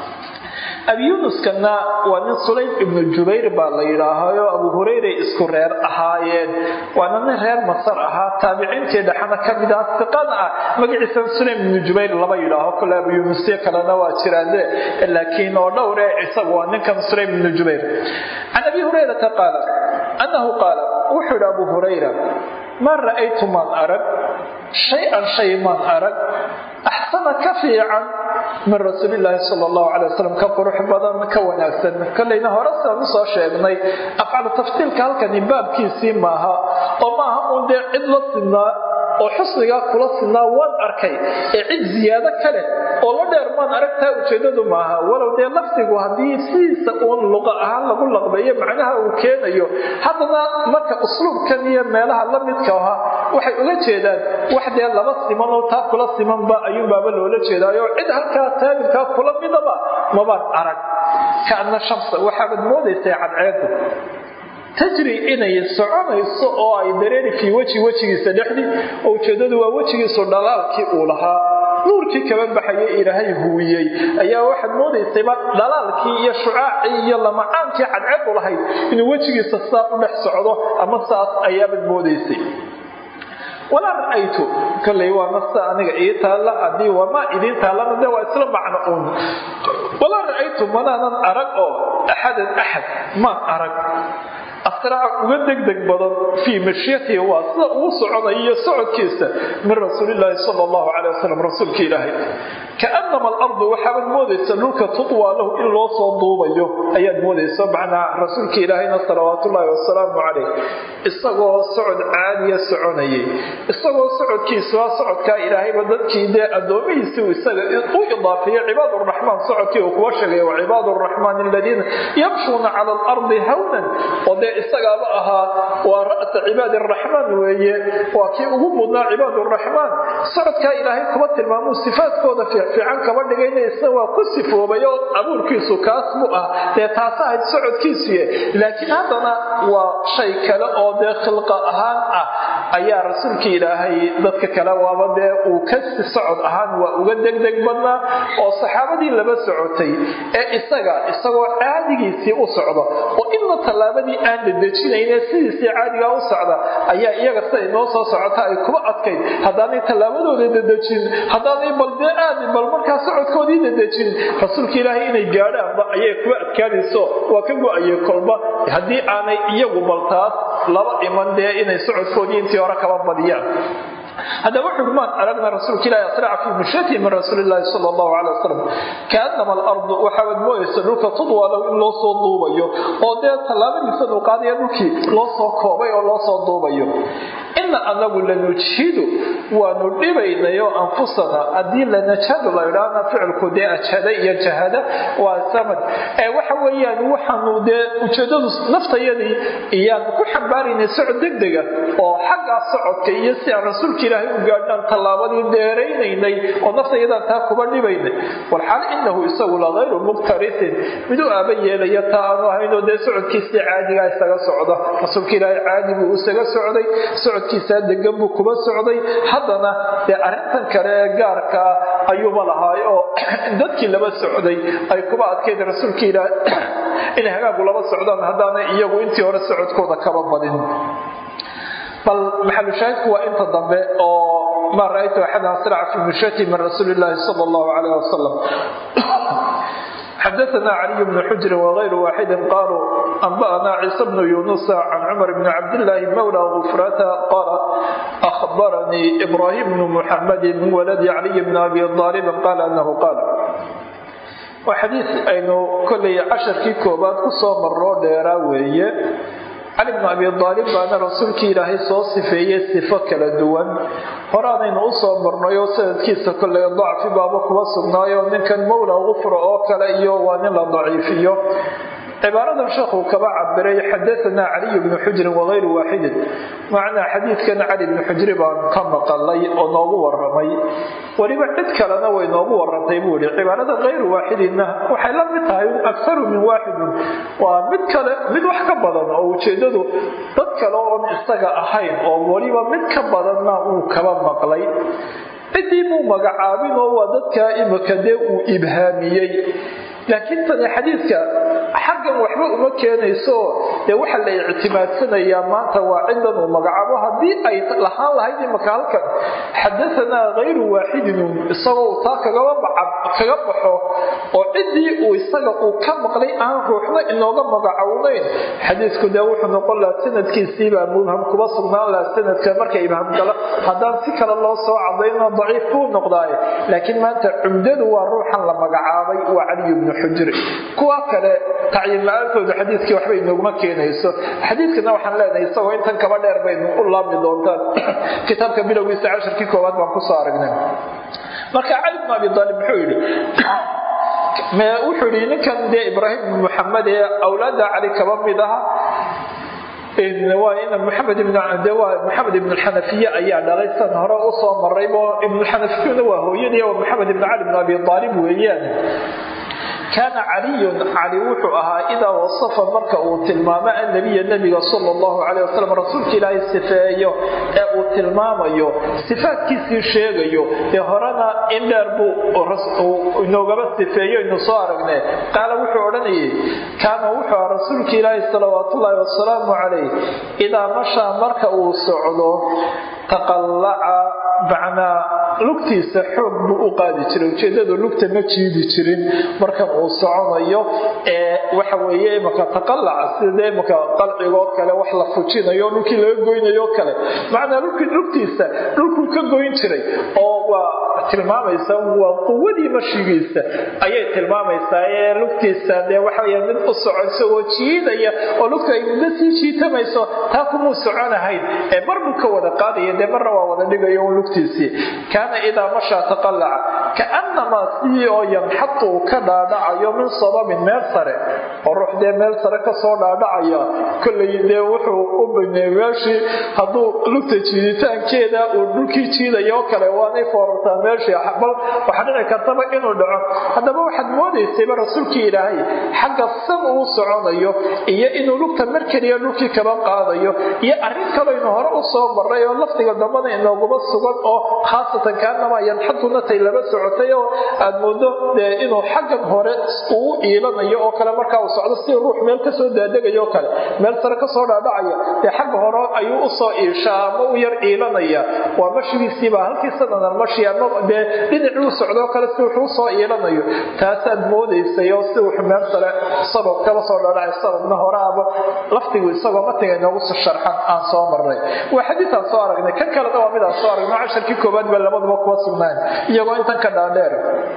abi yunuskana waa nin sulaym ibnu jubayr baa la yidhaahayo abu hurayray isku reer ahaayeen waana nin reer masar ahaa taabiciintii dhexana ka mid ah iqana ah magaciisan sulaym ibnu jubayr lama yidhaaho kole abu yunusyo kalena waa jiraande laakiin oo dhowre isagu waa ninkan sulaym ibnu jubayr can abi hurayrata qaala annahu qaala wuxuu yidhi abu hurayra maa ra'aytu maan arag shay-an shay maan arag axsana ka fiican min rasuulilaahi sala allahu calay wasalam ka qurux badan ka wanaagsan kollayna hore sidaan usoo sheegnay afcalu taftiilka halkani baabkiisii maaha oo maaha uun dee cid la sinaa oo xusnigaa kula sinaa waan arkay ee cid ziyaado ka leh oo la dheer maan aragtaa ujeedadu maaha walow dee lafdigu haddii sidiisa uun luqa ahaan lagu laqbeeyo macnaha uu keenayo haddana marka usluubkan iyo meelaha la midka aha waxay uga jeedaan wax dee laba siman oo taa kula simanba ayuunbaaba loola jeedaayo cid halkaa taabilkaa kula midaba mabaan arag kaadna shamsa waxaabad moodaysay cadceedu tajri inay soconayso oo ay dareeri fii weji wejigiisa dhexdii oo ujeedadu waa wejigiisu dhalaalkii uu lahaa nuurkii kaba baxayay ilaahay huwiyey ayaa waxaad moodaysayba dhalaalkii iyo shucaacii iyo lamacaankii cadceedu lahayd inuu wejigiisa saa u dhex socdo ama saas ayaabaad moodaysay walaa ra'aytu kolley waa nasta aniga ii taalla haddii wamaa idiin taallana de waa isla macno uun walaa ra'aytu manaanan arag oo axadan axad maan arag asraaca uga degdeg badan fii mashyatihi waa sida ugu soconayo iyo socodkiisa min rasuulilaahi sala allahu calay wasalam rasuulka ilaahay kaanama alardu waxaabaad moodaysa dhulka tutwaa lahu in loo soo duubayo ayaad moodaysa macnaa rasuulka ilaahayna salawaatullaahi wasalaamu calayh isagoo socod caadiya soconayay isagoo socodkiisa waa socodkaa ilaahayba dadkii dee addoomihiisi isaga u idaafeeyey cibaaduraxmaan socodkii uu kuwa sheegay wa cibaadu raxmaan aladiina yamshuuna cala alardi hawnan oo dee isagaaba ahaa waa ra'sa cibaadi araxmaan weeye waa kii ugu mudnaa cibaaduraxmaan socodkaa ilaahay kuba tilmaamuu sifaadkooda fiican kaba dhigayna isna waa ku sifoobay oo abuurkiisu kaas mu ah dee taas ahayd socodkiisuye laakiin haddana waa shay kale oo dee khilqa ahaan ah ayaa rasuulka ilaahay dadka kale waaba dee uu ka socod ahaan waa uga degdeg badnaa oo saxaabadii laba socotay ee isaga isagoo caadigiisii u socda oo inna tallaabadii aan dadejinayne sidiisii caadigaa u socda ayaa iyaga sida inoo soo socota ay kuba adkayd haddaanay tallaabadooda dadejin haddaanay baldee aadi bal markaa socodkoodii dadejin rasuulka ilaahay inay gaadhaanba ayay kuba adkaanayso waa ka go-ayay kolba haddii aanay iyagu baltaas laba iman dee inay socodkoodii intii hore kaba badiyaan haddaba wuxuu maan aragna rasuulka ilahi asraca fii mushatihi min rasuuli illaahi sala allahu calay wasalam kaanama alardu waxaabaad mooyaysa dhulka tudwaa lahu in loo soo duubayo oo dee tallaabadiisa dulqaadaya dhulkii loo soo koobay oo loo soo duubayo ina anagu lanujhidu waanu dhibaynayo anfusana haddii lanajhadu la idhaahna ficilku dee ajhada iyo jahada waa samad ee waxa weeyaan waxaanu dee ujeedadu naftayadii iyaan ku xambaaraynay socod degdega oo xaggaa socodka iyo si aan rasuulka ilaahay u gaadhaan tallaabadii dheeraynaynay oo naftayadaan taa kuba dhibaynay walxaal inahu isagu la hayru muqtarisin mid u aaba yeelaya taa aanu ahaynoo dee socodkiisii caadigaa isaga socda rasuulka ilaahay caadi buu isaga socday socodkiisaa degan buu kuba socday haddana dee arrintan kale ee gaarkaa ayuuba lahaay oo dadkii laba socday ay kuba adkayd rasuulka ilaah inay hagaagu laba socdaan haddaanay iyagu intii hore socodkooda kaba badin bal maxalushaahidku waa inta dambe oo ma ra-aytu axadan asraca fi mushati min rasuuli illaahi sala allahu calayh wasalam xadaثna caliي bn xujri wغayru waaxidi qaluu anba'na ciisa bnu yunusa can cumar bni cabdillaahi mawla gufrata qala ahbaranii ibrahim bnu muxamadi min waladi caliy bni abi aalibin qaala anahu qaal waa xadiis aynu kollay casharkii koobaad ku soo marnoo dheeraa weeye cali bnu abi aalib baana rasuulkii ilaahay soo sifeeyey sifo kala duwan horaanaynu u soo marnayo sanadkiisa kollay dacfi baaba kuba sugnaayo ninkan mawla gufra oo kale iyo waa nin la daciifiyo cibaaradan sheekhu kaba cabiray xadaanaa caliy bnu xujrin wagayru waaxidin macnaa xadiidkan cali bnu xujri baan ka maqalay oo noogu waramay weliba cid kalena way noogu warantay buu yihi cibaarada kayru waaxidinna waxay la mid tahay akharu min waaxidin waa mid kale mid wax ka badan oo ujeedadu dad kale oon isaga ahayn oo weliba mid ka badanna uu kaba maqlay ciddii muu magacaabin oo waa dadkaa imika dee uu ibhaamiyey laakiin tani xadiidka xaggan wax waxba uma keenayso dee waxa la ictimaadsanayaa maanta waa cidan uu magacaabo haddii ay lahaan lahayd imaka halkan xadaanaa hayru waaxidin isagoo taa kagaba baxo oo ciddii uu isaga uu ka maqlay aan ruuxna inooga magacownayn xadiisku dee wuxuu noqon lahaa sanadkiisiibaa mubham kuba sugnaan lahaa sanadka marka ibham gala haddaan si kale loo soo cadayno daciif buu noqdaaye laakiin maanta cumdadu waa ruuxan la magacaabay waa caliy bnu xujri kuwa kale tacyiin la-aantooda xadiiskii waxba inooguma keenayso xadiiskana waxaan leenahay isagoo intan kaba dheer baynu u laabmi doontaan kitaabka bilowgiisa casharkii koowaad baan kusoo aragnay marka cali bn abi aalib muxuu yidhi wuxuu yidhi ninkan dee ibraahim bn muxamed ee awlaada cali kaba mid aha maxamed maxamed ibn xanafiye ayaa dhalay san hore usoo maraybo ibnxanafiyuna waa hooyadii maxamed ibn cali bn abi aalib weeyaan kaana caliyun cali wuxuu ahaa idaa wasafa marka uu tilmaamo annabiya nebiga sala allahu caleyh wasalam rasuulka ilaahay sifeeyo ee uu tilmaamayo sifaadkiisii sheegayo dee horena in dheer buu inoogaba sifeeyo inu soo aragne qaala wuxuu odhanayay kaana wuxuu ahaa rasuulka ilaahi salawaatullaahi wasalaamu calayh idaa mashaa marka uu socdo taqallaca macnaa lugtiisa xoog buu u qaadi jiray ujeedadu lugta ma jiidi jirin markan uu soconayo ee waxa weeye imaka taqalaca sida imaka qalcigoo kale wax la fujinayo dhulkii laga goynayo kale macnaa lugtiisa dhulkuu ka goyn jiray oo waa tilmaamaysa waa quwadii mashigiisa ayay tilmaamaysaa ee lugtiisa dee waxawey mid u soconso oo jiidaya oo lugta ay muddo sii jiitamayso taa kumuu soconahayn ee mar buu ka wada qaadaya dee marna waa wada dhigayo un lugtiisii kaana idaa mashaa taqalaca kaanamaa sidii oo yanxatu uu ka dhaadhacayo min sababin meel sare oo ruux dee meel sare kasoo dhaadhacaya kollay dee wuxuu u baneey meeshii hadduu lugta jiiditaankeeda uu dhulkii jiidayo kale waanay foorartaa meeshii bal waxaa dhici kartaba inuu dhaco haddaba waxaad moodaysayba rasuulkii ilaahay xagga san uu soconayo iyo inuu lugta mar keliya dhulkii kaba qaadayo iyo arrin kaloynu hore u soo maray oo lafdiga dambana inooguma sugan oo khaasatan kaanamaa yanxadunatay laba socotay oo aad moodo dee inuu xaggan hore uu iilanayo oo kale markaa uu socdo si ruux meel kasoo daadegaya oo kale meel sare kasoo dhaadhacaya dee xagga hore ayuu usoo iishaa ama u yar iilanaya waa mashigiisiibaa halkii sanadan mashi ama dee dhinacii u socdoo kale si wuxuu usoo iilanayo taasaad moodaysay oo si wuxuu meel sare sabab kaba soo dhaadhacay sababna hore ama laftigu isagoo matiga inoogu sharxan aan soo marnay waa xadiiaan soo aragnay kan kalena waa midaan soo aragnay casharkii koobaad ba labaduba kuwa sugnaan iyagoo intan ka dhaadheer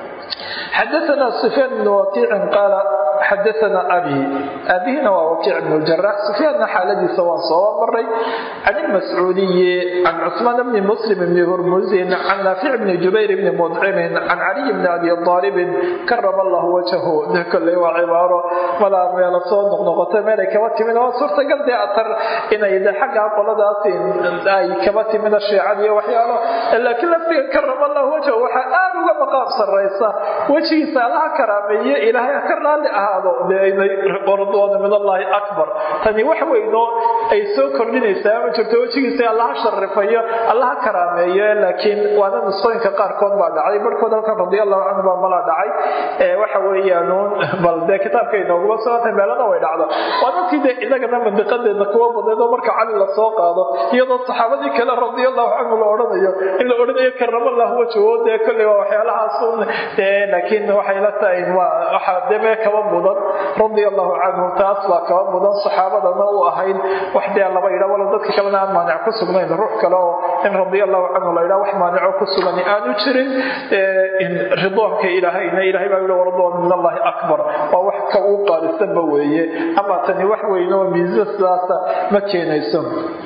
xadaana sufyaan bn wakiicin qaala xadaana abi aabihina waa wakiic bn ljarax sufyaanna xaaladiisa waan soo maray can ilmascuudiyi can cusmaan bni muslim bni hurmusin can naafic bni jubayr bni mudcimin can caliy bni abi aalibin karama allahu wajhahu de kolley waa cibaaro malaa meela soo noqnoqota meelay kaba timin waa suurtagal dee atar inay de xaggaa qoladaas ay kaba timida shiicadiiyo waxyaalo laakiin laftiga karama allahu wajhahu waxaa aada uga maqaam saraysa wejigiisa allaha karaameeye ilaahay ha ka raalli ahaado ridwaana min allaahi akbar tani wax weynoo ay soo kordhinaysaa ma jirto wejigiisa allaha sharifayo allaha karaameeyo laakiin waana nusooyinka qaarkood baa dhacday barhkood halkan radia allahu canhu baa mala dhacay waxa weeyaanuun bal dee kitaabka inooguma sugantay meelana way dhacdo waa dadkii dee inagana mandiqadeedna kuwa badeed oo marka cali lasoo qaado iyadoo saxaabadii kale radia allahu canhu la odhanayo in la odhanayo karama allahu wajho dee kolley waa waxyaalahaas laakiin waxay la tahay waxaa deme kaba mudan radia allahu canhu taas baa kaba mudan saxaabadana u ahayd wax dee laba yidha walo dadka kalena aan maanic ku sugnayn ruux kale oo in radia allahu canhu la yidhaha wax maanico ku sugan aanu jirin ridwaanka ilaahayna ilahay baa yihi waridwaan min allahi akbar waa wax ka uu qaalisanba weeye ama tani wax weyn oo miisa sidaasa ma keenayso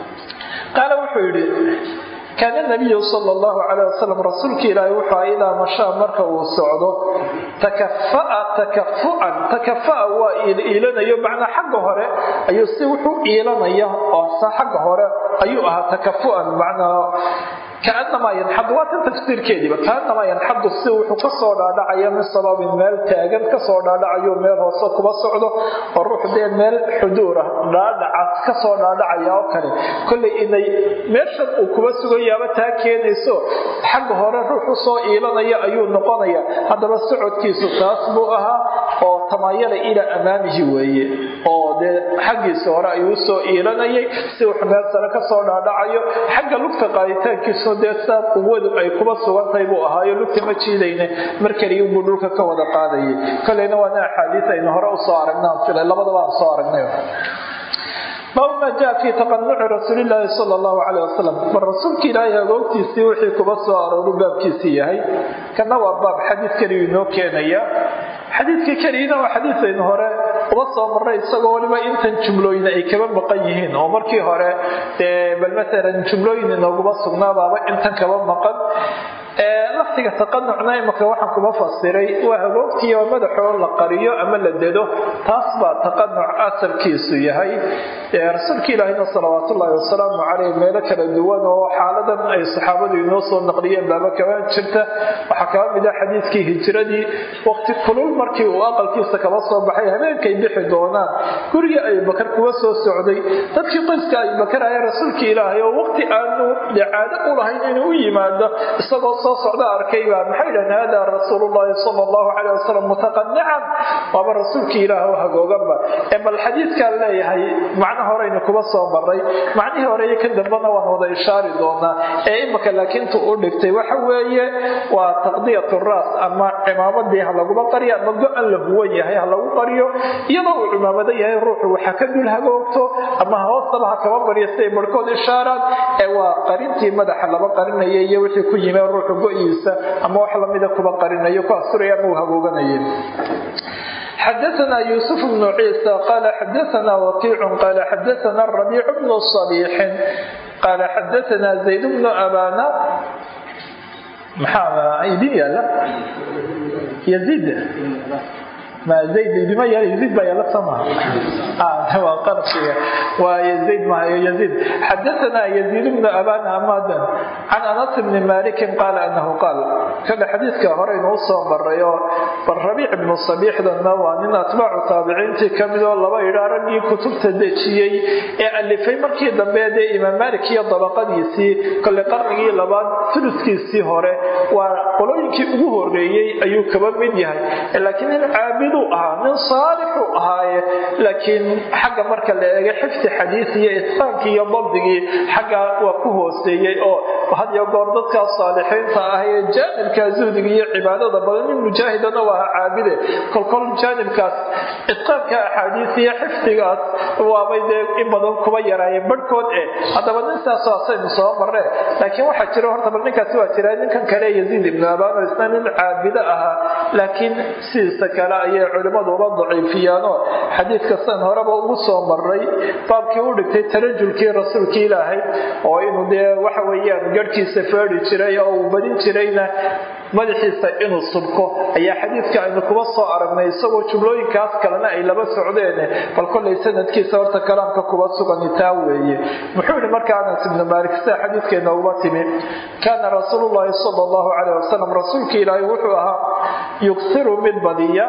qaala wuxuu yidhi kaana nabiyu sal llahu calayh wasalam rasuulka ilaahay wuxuu aha idaa mashaa marka uu socdo takafaa takafu'an takafaa waa iilanayo macnaa xagga hore ayuu si wuxuu iilanaya oo sa xagga hore ayuu ahaa takafu'an macnaa kaanamaa yanxadu waa tan tafsiirkeediiba kaanamaa yanxadu si wuxuu kasoo dhaadhacaya min sababin meel taagan kasoo dhaadhacayo meel hoose kuba socdo oo ruux dee meel xuduura dhaadhaca kasoo dhaadhacaya oo kale kollay inay meeshan uu kuba sugayaaba taa keenayso xagga hore ruux usoo iilanaya ayuu noqonaya haddaba socodkiisu taas buu ahaa oo tamaayala ilaa amaamihi weeye oo dee xaggiisa hore ayuu usoo iilanayay si wax meel sare kasoo dhaadhacayo xagga lugta qaaditaankiisu dee saa quwadu ay kuba sugantahay buu ahaayo lugta ma jiidayne mar kaliya buu dhulka ka wada qaadayay kolleyna waana axaadiis aynu hore usoo aragnaan filay labadaba aan soo aragnay baabu maa jaa fii taqanuci rasuulilaahi sala allahu caleyh wasalam bal rasuulka ilaahay agoogtiisii wixii kuba soo arooru baabkiisii yahay kana waa baab xadiid keliyu inoo keenaya xadiidka keliyana waa xadiidaynu hore uba soo marray isagoo waliba intan jumlooyin ay kaba maqan yihiin oo markii hore dee bal maalan jumlooyin inooguma sugnaabaaba intan kaba maqan laftiga taqanucna imaka waxaan kuma fasiray waa hagoogtii oo madaxoo la qariyo ama la dedo taas baa taqanuc asalkiisu yahay rasuulka ilaahina salawaatullaahi wasalaamu caleyh meelo kala duwan oo xaaladan ay saxaabadu inoo soo naqliyeen baaba kaba jirta waxaa kaba mid ah xadiidkii hijiradii waqti kulul markii uu aqalkiisa kaba soo baxay habeenkay bixi doonaan gurigii abubakar kuwa soo socday dadkii qoyska abubakar ayaa rasuulka ilaahay oo waqti aanu caado u lahayn inuu u yimaado isagoo soo socda arkay baa maxay dhahan hada rasuulullaahi sala allahu caleyh wasalam mutaqanican waaba rasuulka ilaah oo hagooganba ee bal xadiidkaan leeyahay macno horeynu kuba soo maray macnihii hore iyo kan dambena waan wada ishaari doonaa ee imika laakiintu u dhigtay waxa weeye waa taqdiyat raas ama cimaamadii ha laguma qariyo ama go-an la huwan yahay ha lagu qariyo iyadoo uu cimaamado yahay ruuxu waxa ka dul hagoogto ama hoostaba ha kaba baryo siday barhkood ishaaraan ee waa qarintii madaxa laba qarinaya iyo wixii ku yimee ruuxu go-iisa ama wax lamida kuba qarinayo ku asuraya ama uu hagooganayo xdثna يوسف بن عيسى qال xdثna وkيع qال xdثna الربيع بن صبيح qال xdثna زيد بن أbاna maxaa idin yaala يزيد ma zayd idima yaal yaziid baa yaala samaha waa qarsiga waa yaziid maayo yaziid xadathana yaziid bnu abana amadan can anas bni malikin qaala anahu qaal kada xadiidka hore inuu soo maray oo bal rabiic ibnu sabiixdanna waa nin atbaacu taabiciintii kamid oo laba idhaa raggii kutubta dejiyey ee alifay markii dambe dee imaam malik iyo dabaqadiisii kole qarnigii labaad suluskiisii hore waa qolooyinkii ugu horeeyey ayuu kaba mid yahay laakiin nin caabid ahaa nin saalixu ahaaye laakiin xagga marka la eega xifdi xadiis iyo itqaankii iyo dabdigii xagga waa ku hooseeyey oo had iyo goor dadkaas saalixiinta ah ee jaanibka zuhdiga iyo cibaadada badan nin mujaahidana waa aha caabide kolkol jaanibkaas itqaanka axaadiis iyo xifdigaas waabay dee in badan kuba yaraayeen barhkood eh haddaba nin saas asaynu soo maree laakiin waxaa jira horta bal ninkaasi waa jira ninkan kale yaziid ibnu abano isna nin caabido ahaa laakiin sidiisa kale ayay culimmadu uba daciifiyaanoo xadiidka san horeba ugu soo maray baabkii u dhigtay tarajulkii rasuulkii ilaahay oo inuu dee waxa weeyaan garhkiisa feedhi jiray oo uu badin jirayna madaxiisa inuu subko ayaa xadiidka aynu kuba soo aragnay isagoo jumlooyinkaas kalena ay laba socdeen bal kollay sanadkiisa horta kalaamka kuba sugani taa weeye muxuu yihi marka anas ibnu maalik sida xadiidkeena uba timi kaana rasuulullaahi sala allahu caleyh wasalam rasuulka ilaahay wuxuu ahaa yuksiru mid badiya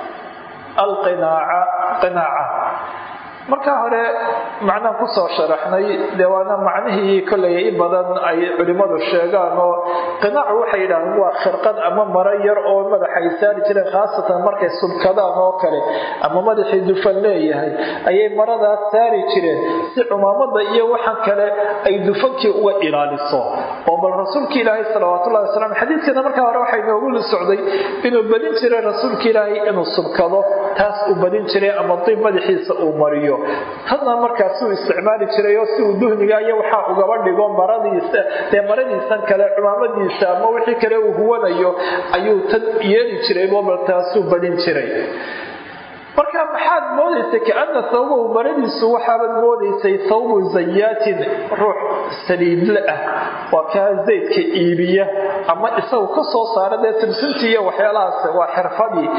alqinaaca qinaaca marka hore macnaan kusoo sharaxnay dee waana macnihii kollay in badan ay culimmadu sheegaan oo qinaacu waxay yidhahdeen waa khirqad ama maro yar oo madaxa ay saari jireen khaasatan markay subkadaan oo kale ama madaxii dufan leeyahay ayay maradaas saari jireen si cumaamada iyo waxan kale ay dufankii uga ilaaliso oo bal rasuulka ilaahay salawaatullahi wasalam xadiidkana markaa hore waxay noogu la socday inuu badin jiray rasuulka ilaahay inuu subkado taas uu badin jiray ama diib madaxiisa uu mariyo tanna markaasuu isticmaali jiray oo si uu duhniga iyo waxaa ugaba dhigo maradiisa dee maradiisan kale cumaamadiisa ama wixii kale uu huwanayo ayuu tan yeeli jiray bobal taasuu badin jiray marka maxaad moodaysay kaana sawbahu maradiisu waxaabaad moodaysay sawbu zayaatin ruux saliidle ah waa kaa zaydka iibiya ama isagu ka soo saara dee timsintii iyo waxyaalahaas waa xirfadii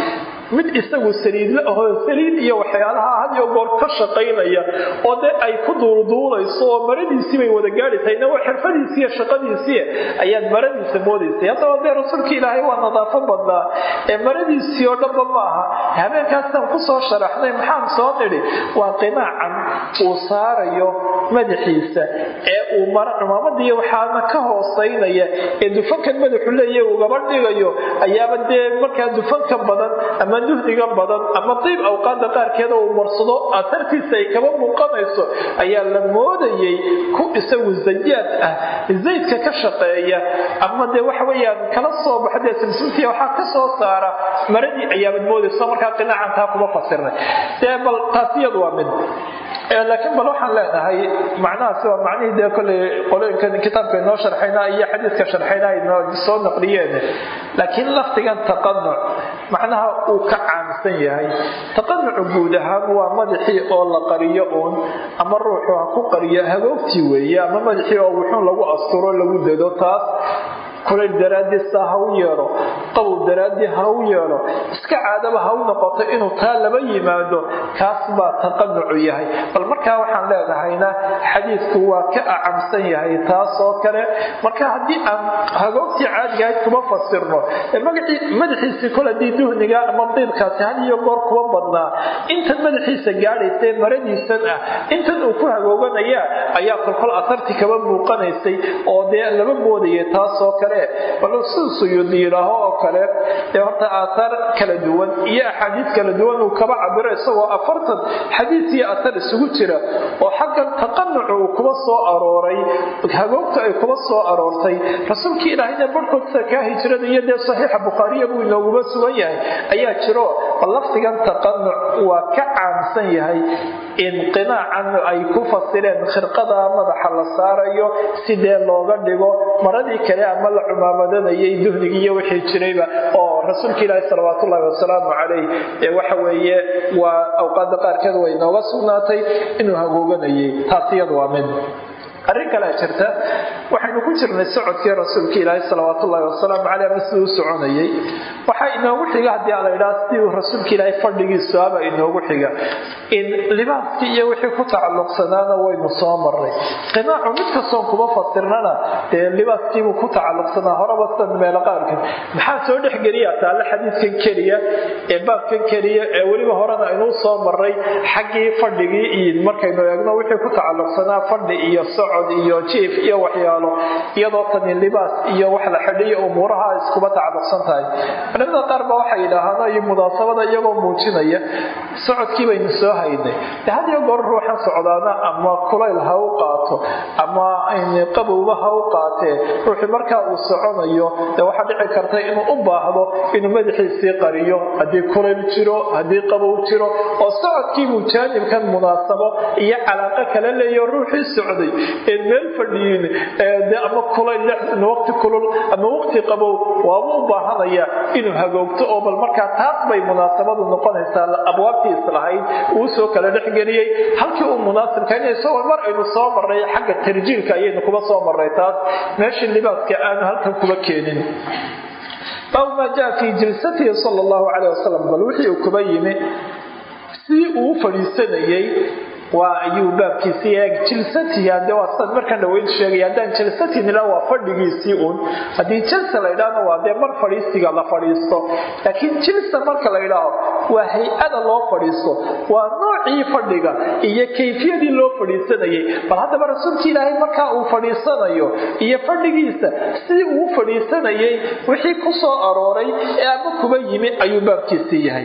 mid isagu saliidla ahoo saliid iyo waxyaalaha had iyo goor ka shaqaynaya oo dee ay ku duulduulayso oo maradiisii bay wada gaadhi tahayna waa xirfadiisii iyo shaqadiisii ayaad maradiisa moodaysay haddaba dee rasuulka ilaahay waa nadaafo badnaa ee maradiisii oo dhanba ma aha habeenkaasaan kusoo sharaxnay maxaan soo nidhi waa qinaacan uu saarayo madaxiisa ee uu mara cumaamadii waxaana ka hoosaynaya ee dufankan madaxu leeya ugaba dhigayo ayaaba dee markaa dufanka badan ama duhdiga badan ama diib awqaada qaarkeeda uu marsado atartiisa ay kaba muuqanayso ayaa la moodayay ku isagu zayaad ah zaydka ka shaqeeya ama dee waxa weyaan kala soo baxa dee simsimtiya waxaa ka soo saara maradii ayaabad moodayso markaa qinaacan taa kuma fasirnay dee bal taas iyadu waa mid laakiin bal waxaan leenahay macnahaasi waa macnihii dee kolley qolooyinkan kitaabka inoo sharxayna iyo xadiiska sharxayna aynoo soo naqliyeen laakiin lafdigan taqanuc macnaha uu ka caamsan yahay taqanucu guud ahaan waa madaxii oo la qariyo uun ama ruuxu ha ku qariyo hagoogtii weeye ama madaxii oo wuxuun lagu asturo lagu dado taas kulayl daraadiisa ha u yeedho qabow daraaddii ha u yeedho iska caadaba ha u noqoto inuu taa laba yimaado kaas baa taqanucu yahay bal markaa waxaan leenahayna xadiidku waa ka acamsan yahay taasoo kale marka haddii aan hagoogtii caadigahayd kuma fasirno madaxiisii kol haddii duhniga ama diibkaasi had iyo goor kuwa badnaa intan madaxiisa gaadhaysae maradiisan ah intan uu ku hagooganaya ayaa kolkol asarti kaba muuqanaysay oo dee laba moodaya taasoo kale bal siduu suyuudi yidhaaho oo kale ee horta aataar kala duwan iyo axaadiid kala duwan uu kaba cabiro isagoo afartan xadiid iyo atar isugu jira oo xaggan taqanucu uu kuba soo arooray hagoogta ay kuba soo aroortay rasuulkii ilaahayna barhkood sakaa hijrada iyo dee saxiixa bukhaariya buu inooguma sugan yahay ayaa jiro bal lafdigan taqanuc waa ka caamsan yahay inqinaacan ay ku fasireen khirqada madaxa la saarayo sidee looga dhigo maradii kale ama la cumaamadanaeyay duhnigii iyo wixii jirayba oo rasuulka ilaahi salawaat ullahi wasalaamu calayh ee waxa weeye waa awqaada qaarkeed way nooga sugnaatay inuu hagooganayay taas iyadu waa mid arrin kalea jirta waxaynu ku jirnay socodkii rasuulka ilaahi salawaat ullahi wasalaamu caleyh ama siduu u soconayay waxaa inoogu xiga haddii ala idhaha sidii uu rasuulka ilaahay fadhigiisu aba inoogu xiga in libaaskii iyo wixii ku tacalluqsanaana waynu soo maray qinaacu mid kastoon kuma fasirnana dee libaaskiibuu ku tacalluqsanaa horaba sidan meelo qaarkan maxaa soo dhexgeliya taale xadiidkan keliya ee baabkan keliya ee weliba horena aynuu soo maray xaggii fadhigii iyo markaynu eegno wixii ku tacalluqsanaa fadhi iyo socod iyo jiif iyo waxyaalo iyadoo tani libaas iyo wax la xidhiyo umuuraha iskuba tacalluqsan tahay culimada qaar ba waxay yidhaahaan iyo munaasabada iyagoo muujinaya socodkii baynu soo haynay de had iyo goor ruuxan socdaana ama kulayl ha u qaato ama qabowba ha u qaatee ruuxii markaa uu soconayo de waxaa dhici karta inuu u baahdo inuu madaxiisii qariyo haddii kulayl jiro haddii qabow jiro oo socodkiibuu jaanibkan munaasabo iyo calaaqo kala leeyo ruuxii socday een meel fadhiyin de ama kulayl waqti kulul ama waqti qabow waaba u baahanaya inuu hagoogto oo bal markaa taas bay munaasabadu noqonaysaa abwaabtii islahayd uu soo kala dhexgeliyey halkii uu munaasibka in isagoo mar aynu soo marray xagga tarjiilka ayaynu kuba soo marray taas meeshii libaaska aanu halkan kuba keenin baabu maa jaa fii jilsatihi sal allahu caleyh wasalam bal wixii uu kuba yimi sidii uu u fadhiisanayey waa ayuu baabkiisii eeg jilsatii hade waa sidan markaan dhaweyn sheegay haddaan jilsatii nila waa fadhigiisii uun haddii jilsa la ydhaahna waa dee mar fadhiisiga la fadhiisto laakiin jilsa marka la ydhaaho waa hay-ada loo fadhiisto waa noocii fadhiga iyo kayfiyadii loo fadhiisanayay bal haddaba rasuulka ilaahay markaa uu fadhiisanayo iyo fadhigiisa sidii uu fadhiisanayay wixii ku soo arooray ee ama kuba yimi ayuu baabkiisii yahay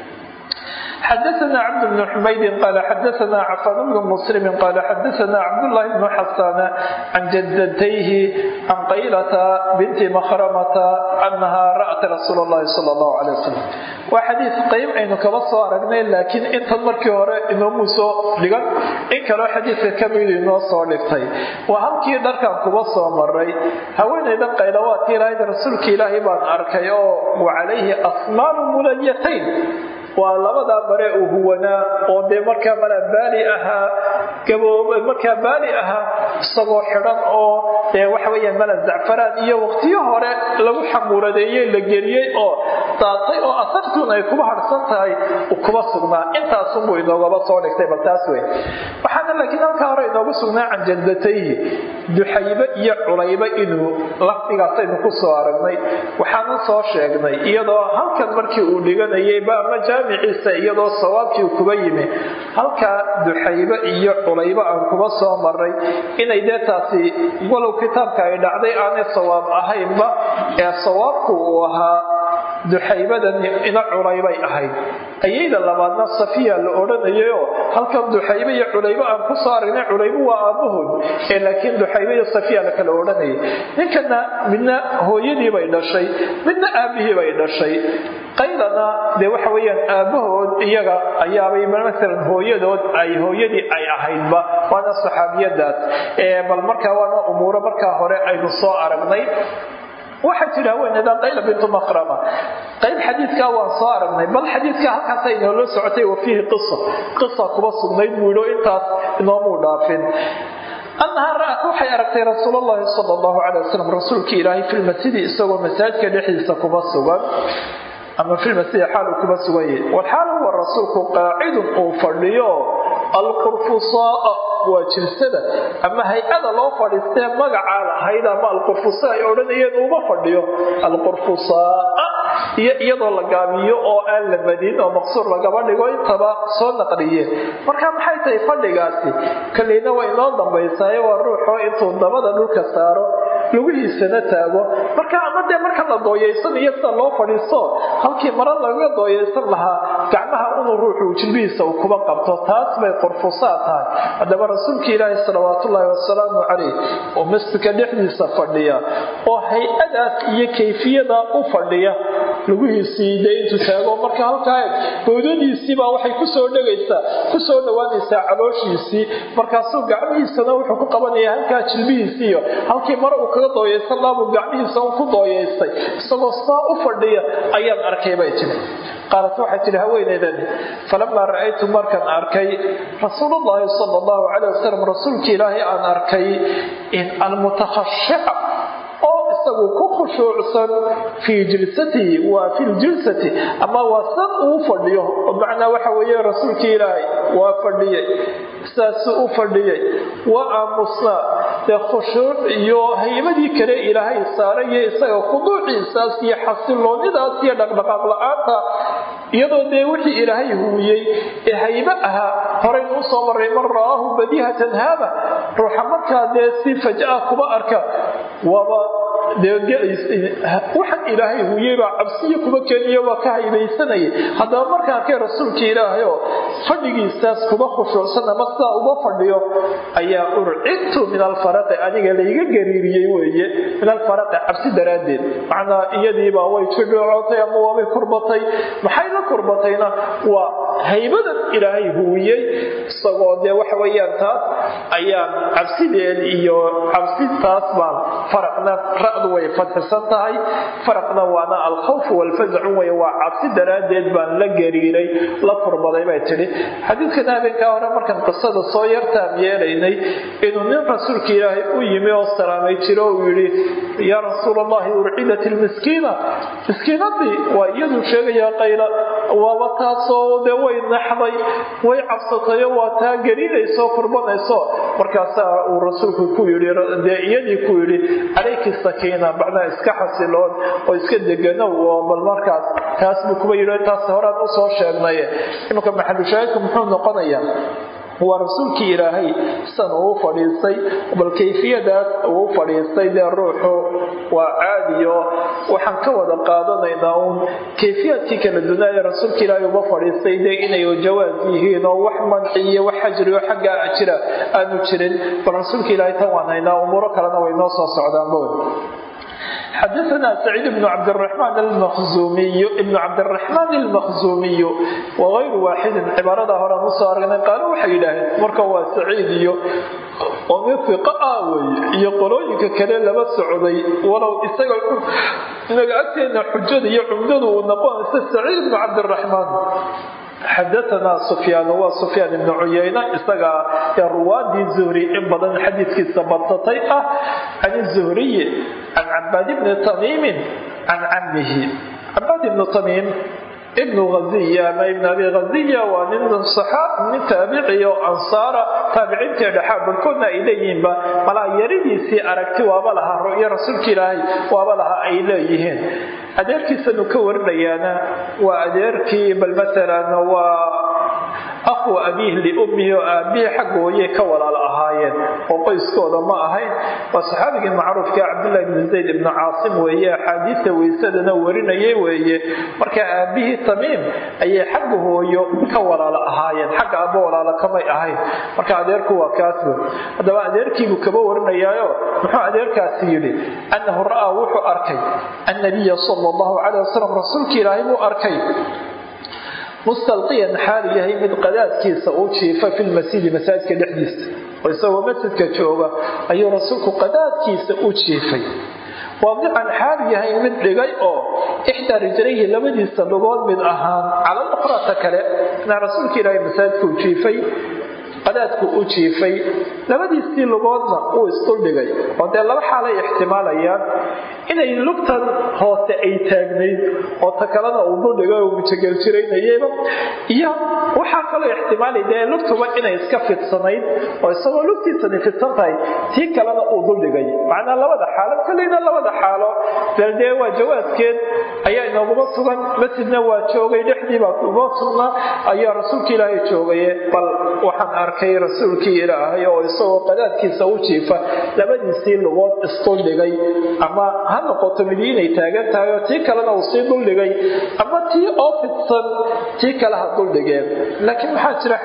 xdثna cبد بن حmayd qال xdثna cفان بن مسلم qال xdثna cبداللh بن xسان عن جدتيه عن qaylة بنت مخرمة أنha rأت رsuuل الlahi صلى الله عليه وسلم waa xadiiث qayb aynu kaba soo aragnay laakiin intan markii hore inoomu soo dhigan in kaloo xadiidka kamid inoo soo dhigtay waa halkii dharkan kuba soo maray haweenaydan qaylawaadka ilaahayda rasuulka ilaahay baan arkay oo wa calayhi asmaalu mulayatayn waa labadaa bare uu huwanaa oo dee markaa mala baali ahaa gaboob markaa baali ahaa isagoo xidhan oo dee waxa weeyaan mala zacfaraan iyo waqtiyo hore lagu xamuuradeeyey la geliyey oo daatay oo asartuun ay kuba harsan tahay kuba sugnaa intaasunbuu inoogaba soo dhigtay bal taas wey waxaana laakiin halkaa hore inoogu sugnaa can jaldatayhi duxaybe iyo culaybe inuu lafdigaasaynu ku soo aragnay waxaanan soo sheegnay iyadoo halkan markii uu dhiganayayba ama jaamiciisa iyadoo sawaabkii kuba yimi halkaa duxaybe iyo culaybe aan kuba soo maray inay dee taasi walow kitaabka ay dhacday aanay sawaab ahaynba ee sawaabku uu ahaa duxaybadan ina culaybay ahayd ayayda labaadna safiya la odhanayayoo halkan duxaybe iyo culaybe aan ku soo aragnay culaybe waa aabbahood ee laakiin duxaybe iyo safiya la kala odhanayay ninkana midna hooyadii bay dhashay midna aabbihii bay dhashay qaydana dee waxa weeyaan aabbahood iyaga ayaabay maalan hooyadood ay hooyadii ay ahaydba waana saxaabiyadaas bal markaa waana umuuro markaa hore aynu soo aragnay waxaa jira haweeneyda qayla bintu makrama qayb xadiidkaa waan soo aragnay bal xadiidka halkaasa inoolo socotay wa fiihi qisa qisa kuba sugnayd buu yidhi intaas inoomuu dhaafin annahaa ra'at waxay aragtay rasuul allahi sala allahu calay wasalam rasuulkii ilaahay filmasjidi isagoo masaajidka dhexdiisa kuba sugan ama filmasjidi xaaluu kuba sugan yahay walxaal huwa rasuulku qaacidun uu fadhiyo alqurfusaaa waa jilsada ama hay-ada loo fadhiistee magacaa lahayd ama alqurfusa ay odhanayeen uuma fadhiyo alqurfusaaa iyo iyadoo la gaabiyo oo aan la madin oo maqsuur lagaba dhigo intaba soo naqliyeen marka maxay tahay fadhigaasi kaleyna waa inoo dambaysaayo waa ruuxoo intuu dabada dhulka saaro lugihiisana taago marka ama dee marka la dooyaysan iyo sida loo fadhiisto halkii mara lagaga dooyaysan lahaa gacmaha inuu ruuxu jilbihiisa uu kuba qabto taas bay qurfusaa tahay haddaba rasuulka ilaahi salawaatullaahi wasalaamu calayh oo masjidka dhexdiisa fadhiya oo hay-adaas iyo kayfiyadaa u fadhiya lugihiisii dee intuu taago marka halkaa bowdadiisiibaa waxay kusoo dhegaysaa kusoo dhowaanaysaa calooshiisii markaasuu gacmihiisana wuxuu ku qabanaya halkaa jilbihiisiiyo halkii mare uu kaga dooyaysan laabuu gacmihiisa un ku dooyaystay isagoo saa u fadhiya ayaan arkay bay tiri qaalat waxay tihi haweeneydani falamaa ra'aytu markaan arkay rasuulullaahi sala allahu calay wasalam rasuulka ilaahay aan arkay in almutakhashica oo isagu ku khushuucsan fii jilsatihi waa fi ljilsati ama waa san uu fadhiyo macnaa waxa weeye rasuulka ilaahay waa fadhiyey saasuu u fadhiyey waa aamusnaa dee khushuuc iyo haybadii kale ilaahay saarayo isaga khuduuciisaas iyo xasiloonidaas iyo dhaqdhaqaaq la-aanta iyadoo dee wixii ilaahay huwiyey ee haybe ahaa horaynu usoo maray man ra'aahu badihatan haaba ruuxa markaa dee si fajaa kuba arka waaba waxaan ilaahay huyeybaa cabsiyo kuba keniyo waa ka haybaysanayay haddaba markaan arkay rasuulka ilaahayoo fadhigiisaas kuba khushuucsan ama sidaa uba fadhiyo ayaa urcidtu min alfaraqi aniga layga gariiriyey weeye min alfaraqi cabsi daraaddeed macnaa iyadiibaa way jidhoocotay ama waabay kurbatay maxay la kurbatayna waa haybadan ilaahay huwiyey isagoo dee waxa weeyaan taas ayaan cabsideed iyo cabsitaas baan faraqna ra'du way fadxisan tahay faraqna waana alkhawf walfazacu wey waa cabsi daraaddeed baan la gariiray la kurbaday bay tidhi xadiidkan habeenkaa hore markaan qisada soo yartaam yeelaynay inuu nin rasuulka ilaahay u yimi oo salaamay jiro uu yidhi yaa rasuul allahi urcidat ilmiskiina miskiinadii waa iyaduu sheegayaa qayla waaba taasoo dee way naxday way cabsatayo waa taa gariinayso kurbanayso markaasaa uu rasuulku ku yidhi dee iyadii ku yidhi calayki sakiina macnaa iska xasiloon oo iska deganow oo bal markaas taas buu kuba yidhi taas horaan usoo sheegnaye iminka maxalushaahidku muxuu noqonayaa waa rasuulkii ilaahay san uu fadhiistay bal kayfiyadaas uu fadhiistay dee ruuxu waa caadiyo waxaan ka wada qaadanaynaa uun kayfiyaadkii kala dunaaya rasuulka ilaahay uba fadhiistay dee inay jawaas yihiin oo wax manci iyo wax xajriyo xaggaa jira aanu jirin bal rasuulka ilaahay tan waan haynaa umuuro kalena way noo soo socdaan bood xadaثna سacيid بن cabdالرحمن المخزumiy بن cabdالرaحmaan المakhزumiy وغayru waaxidi cibaarada horean usoo aragnay qaalo waxay yidhaaheen marka waa saciid iyo oo mid fiqa ah wey iyo qolooyinka kale laba socday walow isaga inaga agteena xujada iyo cumdadu uu noqonaysa saciid ibnu cabdiraxmaan xadaanaa sufyaan waa sufyaan ibnu cuyayna isagaa ee ruwaadii zuhri in badan xadiidkiisa badsatay ah can zuhriyi can cabaad ibni tamiimin can camihi cabaad ibnu tamiim ibnu haziya ama ibn abi haziya waa nin nin taabiciy oo ansaara taabiciintii dhexaa barkoodna ay leeyihiinba malaa yaridiisii aragti waaba lahaa ru'yo rasuulka ilaahay waaba lahaa ay leeyihiin adeerkiisanu ka warinayaana waa adeerkii bal maalan waa akhwa abiih liummihi oo aabihii xaggooyay ka walaal ahaayeen oo qoyskooda ma ahayn waa saxaabigii macruufka cabdullahi ibnu zayd ibnu caasim weeye axaadiista weysadana warinayay weeye marka aabihii tamiim ayay xagga hooyo ka walaalo ahaayeen xagga abba walaalo kamay ahayn marka adeerku waa kaaswe haddaba adeerkiibuu kaba warinayaayo muxuu adeerkaasi yidhi annahu ra'aa wuxuu arkay annabiya sala allahu caleyh wasalam rasuulka ilaahay buu arkay mustalqiyan xaal yahay mid qadaadkiisa uu jiifa fi lmasjidi masaajidka dhexdiisa oo isagoo masjidka jooga ayuu rasuulku qadaadkiisa u jiifay waadican xaal yahay mid dhigay oo ixdaa rijlayhi labadiisa lugood mid ahaan cala luqrata kale inaa rasuulka ilaahay masaajidka u jiifay qadaadku u jiifay labadiisii lugoodna uu isduldhigay oo dee laba xaalay ixtimaalayaan inay lugtan hoose ay taagnayd oo ta kalena uu duldhigay oo mujageljiraynayeba iyo waxaa kaloo ixtimaalay dee lugtuba inay iska fidsanayd oo isagoo lugtiisani fidsan tahay tii kalena uu duldhigay macnaa labada xaalo kolleyna labada xaalo bel dee waa jawaaskeed ayaa inooguma sugan masjidna waa joogay dhexdiibaa kuma sugna ayaa rasuulka ilaahay joogaye bal waxaan arkay rasuulkii ilaahay oo isagoo qadaadkiisa u jiifa labadiisii lugood isduldhigay ama ha noqoto midi inay taagan tahay oo tii kalena uu sii duldhigay ama tii oo fidsan tii kale ha duldhigeen laakiin maxaa jira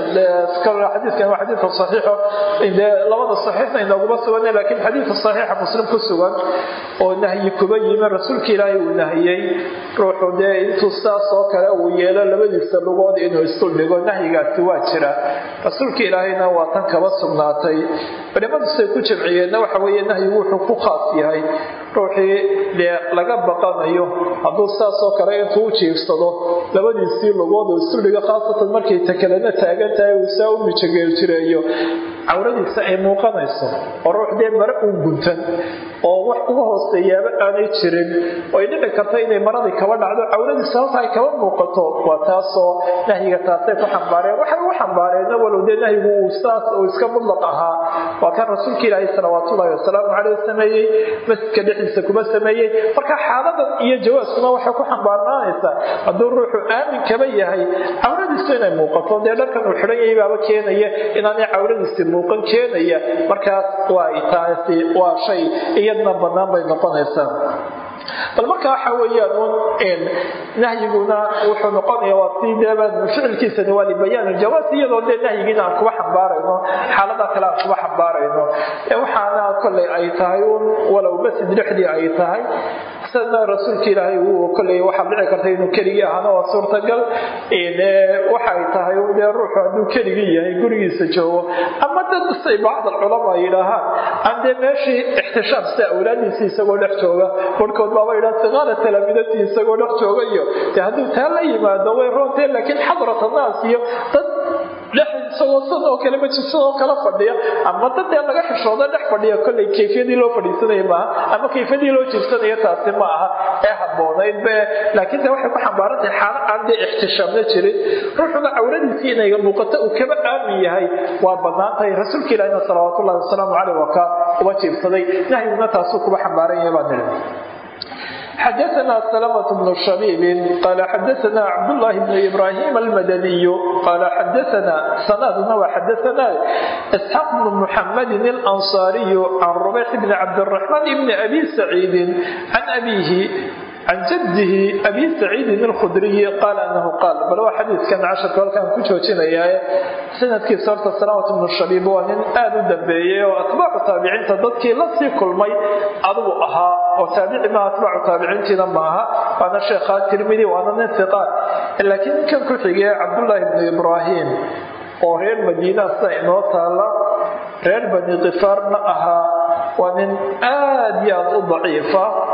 xadiikan waa xadiidka saxiixo dee labada saxiixna inooguma sugan laakiin xadiidka saxiixa muslim ku sugan oo nahyi kuba yimi rasuulka ilaahay uu nahiyey ruuxu dee intuu saas oo kale uu yeelo labadiisa lugood inuu isduldhigo nahyigaasi waa jira rasuulka ilaahayna waa tan kaba sugnaatay culimadu siday ku jamciyeenna waxa weeye nahyigu wuxuu ku khaas yahay ruuxii dee laga baqanayo hadduu saasoo kale intuu u jiifsado labadiisii lugood oo isduldhigo khaasatan markay takalena taagan tahay uu saa u mijageeljireeyo cawradiisa ay muuqanayso oo ruux dee mare uu guntan oo wax uga hooseeyaaba aanay jirin oo ay dhici karta inay maradii kaba dhacdo cawradiisa halka ay kaba muuqato waa taasoo nahyiga taasay ku xambaareen waxay ugu xambaareenna walow dee nahyigu uu saas uu iska mudlaq ahaa waa kan rasuulka ilaahay salawaatullahi wasalaamu caleyh sameeyey masjidka dhexdiisa kuma sameeyey marka xaaladan iyo jawaaskuna waxay ku xambaarnaanaysaa hadduu ruuxu aamin kaba yahay cawradiisu inay muuqato dee dharkan uu xidhan yahay baaba keenaya inaanay cawradiisi muuqan keenaya markaas waa taasi waa shay iyadna bannaan bay noqonaysaa bal marka waxa weeyaan un nahyiguna wuxuu noqonaya waa si deeba ficilkiisani waa libayaan iljawaas iyadoo dee nahyigiina aan kuba xambaarayno xaalada kale aan kuba xambaarayno waxaana kolley ay tahay un walow masjid dhexdii ay tahay sidna rasuulka ilaahay uu kolley waxaa dhici karta inuu keligii ahaana waa suurtagal waxay tahay dee ruuxu hadduu keligii yahay gurigiisa joogo ama dad say bacd alculama yidhaahaan aan dee meeshii ixtishaam sida awlaadiisii isagoo dhex jooga barhkood baaba yidhaha siqaara talaamidatii isagoo dhex jooga iyo dee hadduu taa la yimaado way roonteen laakiin xadrat annaas iyo dad dhex isagoo sidoo kale majlisadoo kala fadhiya ama dad dee laga xishooda dhex fadhiya kolley kayfiyadii loo fadhiisanaya maaha ama kayfiyadii loo jirsanayo taasi ma aha ee habboonayd be laakiin de waxay ku xambaaran tahay xaalo aan dee ixtishaamna jirin ruuxuna cawradiisii inay muuqato uu kaba aamin yahay waa bannaan tahay rasuulka ilaahina salawaatullahi wasalaamu caleyh waa ka uba jiibsaday nahyiguna taasuu kuba xambaaran yahay baan nidhi xdثna سلمة بن شhبيب qال xdثna cبدالله بن إبراهيم المdني qال xdثna sندna w xdثna إسحاq بن محمد الأنصاaري عن ربيح بن عبدالرحمن بن أbي سعيد عن أbيه can jadihi abi saciidin alkhudriyi qaala anahu qaal bal waa xadiidkan casharka halkaan ku joojinayaa sanadkiisa horta salaamat bnu shabiib waa nin aada u dambeeyey oo atbaacu taabiciinta dadkii la sii kulmay adigu ahaa oo taabici maaha atbaacu taabiciintiina maaha waana sheekhaa tirmidi waana nin hiqaat laakiin ninkan ku xigee cabdullaahi bnu ibraahim oo reer madiina sida inoo taala reer bani kifaarna ahaa waa nin aad iyo aad u daciifa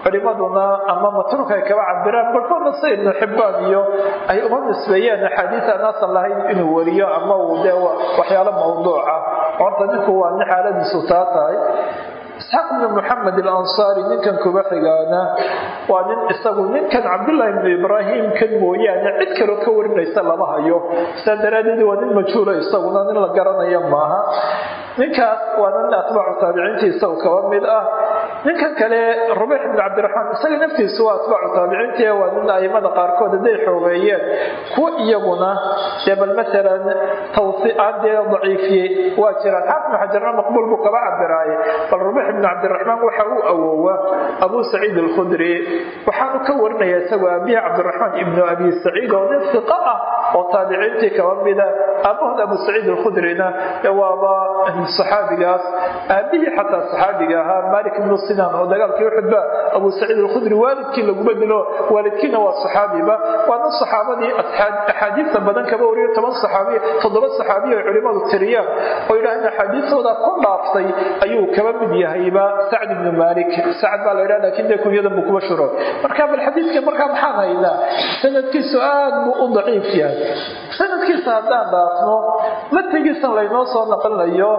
culimaduna ama matruuk ay kaba cabiraan barkoodna sida ibnu xibbaan iyo ay uma nisbeeyeen axaadiis aan asal lahayn inuu wariyo ama uu dee waxyaalo mawduuca horta ninku waa nin xaaladiisu taa tahay isxaaq ibnu moxamed alansaari ninkan kuba xigaana waa nin isagu ninkan cabdullaahi ibnu ibraahim kan mooyaane cid kaloo ka warinaysa lama hayo saa daraaddeed waa nin majhuula isaguna nin la garanaya maaha ninkaas waa nin atbaacu taabiciintii isagu kaba mid ah ninkan kale rubayx ibnu cabdiraxmaan isaga naftiisu waa atbaacu taabiciintii waa nin aimada qaarkood hadday xoogeeyeen kuwa iyaguna dee bal maalan tawsiaan dee daciifiyey waa jiraan xaafid ibnu xajarna maqbuul buu kaba cabiraaye bal rubayx ibnu cabdiraxmaan waxa uu awoowa abu saciid alkhudri waxaanu ka warinaya isagoo aabihi cabdiraxmaan ibnu abi saciid oo nin fiqa ah oo taabiciintii kaba mida aabahood abu saciid alkhudrina waaba saxaabigaas aabihii xataa saxaabiga ahaa malik ibnu sinan oo dagaalkii uxudba abu saciid alkhudri waalidkii laguma dilo waalidkiina waa saxaabiba waana saxaabadii axaadiista badan kaba wariyo toban saxaabiya toddoba saxaabiya ay culimadu tiriyaan oo yidhahdeen axaadiistooda ku dhaaftay ayuu kaba mid yahayba sacd ibnu malik sacd baa la yidhaha lakin dee kunyadan buu kuba shuro marka bal xadiidka markaa maxaan haynaa sanadkiisu aad buu u daciif yahay sanadkiisa haddaan dhaafno matigiisan laynoo soo naqlinayo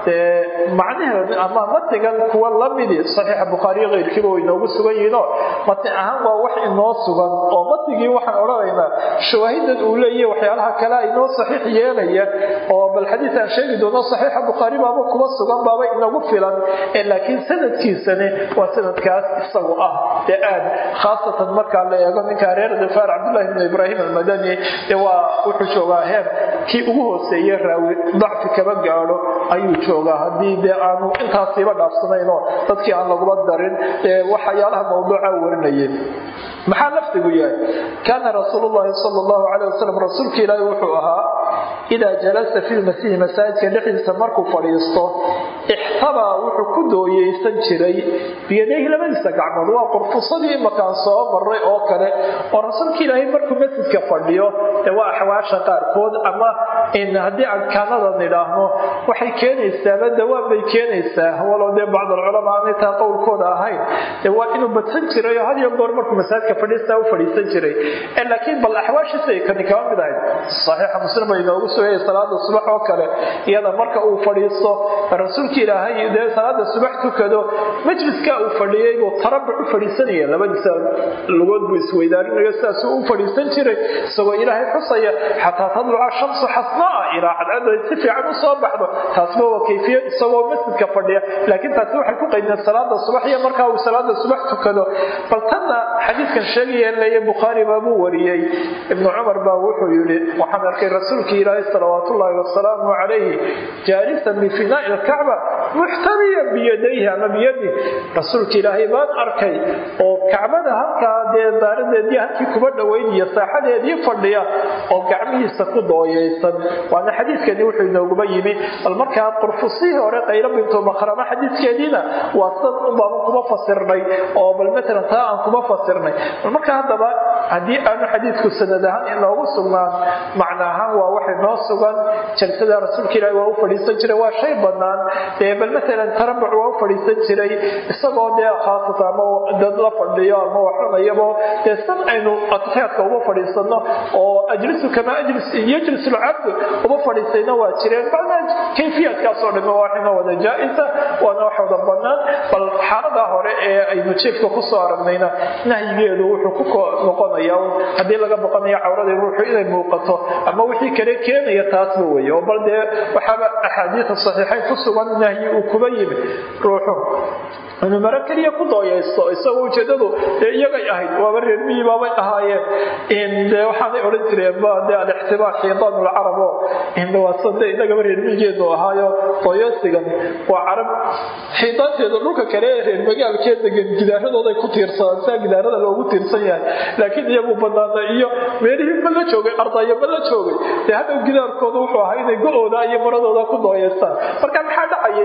macnaheedu ama matigan kuwa lamidi saxiixa bukhaariyo keyrkiiba way inoogu sugan yihiinoo mati ahaan waa wax inoo sugan oo matigii waxaan odhanaynaa shawaahidan uu leeyahy waxyaalaha kale inoo saxiix yeelaya oo bal xadiis aan sheegi doono saxiixa bukhaari baaba kuba sugan baaba inagu filan laakiin sanadkiisani waa sanadkaas isagu ah dee aad khaasatan markaa la eego ninka reer difaar cabdullahi ibnu ibraahim almadani dee waa wuxuu joogaa heer kii ugu hooseeye raawi dacfi kaba gaadho ayuu joogaa haddii dee aanu intaasiiba dhaafsanaynoo dadkii aan lagula darin ee waxyaalaha mawduuca warinayeen maxaa lafdigu yahay kaana rasuulu llahi sala allahu calayh wasalam rasuulka ilaahi wuxuu ahaa idaa jalasa fi lmasiihi masaajidka dhexdiisa markuu fadhiisto ixtabaa wuxuu ku dooyeysan jiray biyadayhi labadiisa gacmood waa qurfusadii imakaan soo maray oo kale oo rasuulka ilaahay markuu masjidka fadhiyo ee waa axwaasha qaarkood ama haddii aan kaanada nidhaahno waxay keenaysaaba dawaam bay keenaysaa walow dee bacdalculamaa aanay taa qowlkooda ahayn dee waa inuu badsan jiray oo had iyo goor markuu masaajidka fadhiistaa u fadhiisan jiray laakiin bal axwaashiisa ay kani kaba mid ahayd saxiixa muslim bay inoogu sugayay salaada subax oo kale iyada marka uu fadhiisto rasuulka ilaahay dee salaada subax tukado majliska uu fadhiyey buu tarabuc u fadhiisanaya labadiisa lugood buu isweydaarinaya sidaasuu u fadhiisan jiray isagoo ilaahay xusaya xataa tadluca shamsu xasnaa ilaa cadcada si fiican u soo baxdo taasba waa kayfiyad isagoo masjidka fadhiya laakiin taasi waxay ku qaydeen salaada subax iyo markaa uu salaada subax tukado bal tanna xadiidkan sheegaya leeya bukhaari baabuu wariyey ibnu cumar baa wuxuu yidhi waxaan arkay rasuulkii ilaahay salawaat ullaahi wasalaamu calayhi jaalisan bifinaa'i lkacba muxtamiyan biyadayhi ama biyadih rasuulka ilaahay baan arkay oo kacbada halkaa dee daaradeedii halkii kuba dhoweynaya saaxadeedii fadhiya oo gacmihiisa ku dooyeysan waana xadiidkani wuxuu inooguma yimi bal markaa qurfusihii hore qaylo bintu makrama xadiidkeediina waa san unbaanu kuma fasirnay oo bal matalan taa aan kuma fasirnay bal markaa haddaba haddii aanu xadiidku sanad ahaan inoogu sugnaan macna ahaan waa wax inoo sugan jalsada rasuulka ilaahi waa u fadhiisan jiray waa shay bannaan dee bal matalan tarabuc waa u fadhiisan jiray isagoo dee khaasata ama dad la fadhiyo ama waxunayabo dee san aynu atixyaadka uma fadhiisano oo ajlisu kama ajlis yajlis lcabdu uma fadhiisayna waa jireen bacna kayfiyaadkaasoo dhamme waa inoo wada jaa-isa waana wax wada bannaan bal xaaladaa hore ee aynu jiefka kusoo aragnayna nahyigeedu wuxuu ku noqonaya haddii laga boqanayo cawrada ruuxu inay muuqato ama wixii kale keenaya taasba weeye oo bal dee waxaaba axaadiida saxiixayn ku sugan nahyi uu kuba yimi ruuxu inuu maro keliya ku dooyaysto isagoo ujeedadu dee iyagay ahayd waaba reer miyi baabay ahaayeen de waxaanay odhan jireen ba de alixtibaar xiidaan lcarab oo indhawaasade inagaba reer miyigeenu ahaayo dooyaysigan waa carab xiidaanteeda dhulka kale ee reer magaalkee degan gidaaradooday ku tiirsadaan saa gidaarada loogu tiirsan yahay laakiin iyagu banaana iyo meelihii ma la joogay ardaya ma la joogay dee hadhow gidaarkooda wuxuu ahaa inay go-ooda iyo maradooda ku dooyaystaan marka maxaa dhacayay ruux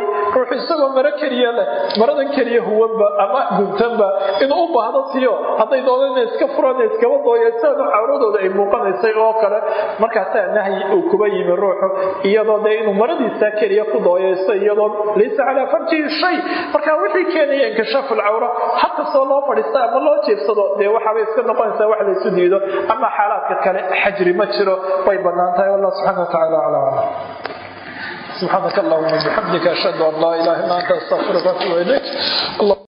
ruuxu isagoo maro keliya leh maradan keliya huwanba ama guntanba inuu u baahdo tiyo hadday dooda ina iska furan iskaba dooyaysaanu cawradooda ay muuqanaysay oo kale markaasaa nahyi uu kuba yimi ruuxu iyadoo dee inuu maradiisa keliya ku dooyayso iyadoo laysa calaa farjihi shay marka wixii keenaya inkishaafu lcawra hakastoo loo fadhiista ama loo jeebsado dee waxaabay iska noqonaysaa wax laysu diido ama xaalaadka kale xajri ma jiro way bannaan tahay wallah subxana watacaala aclam سبحانك اللهم وبحمدك أشهد أن لا إله إلا أنت أستغفرك وأتوب إليك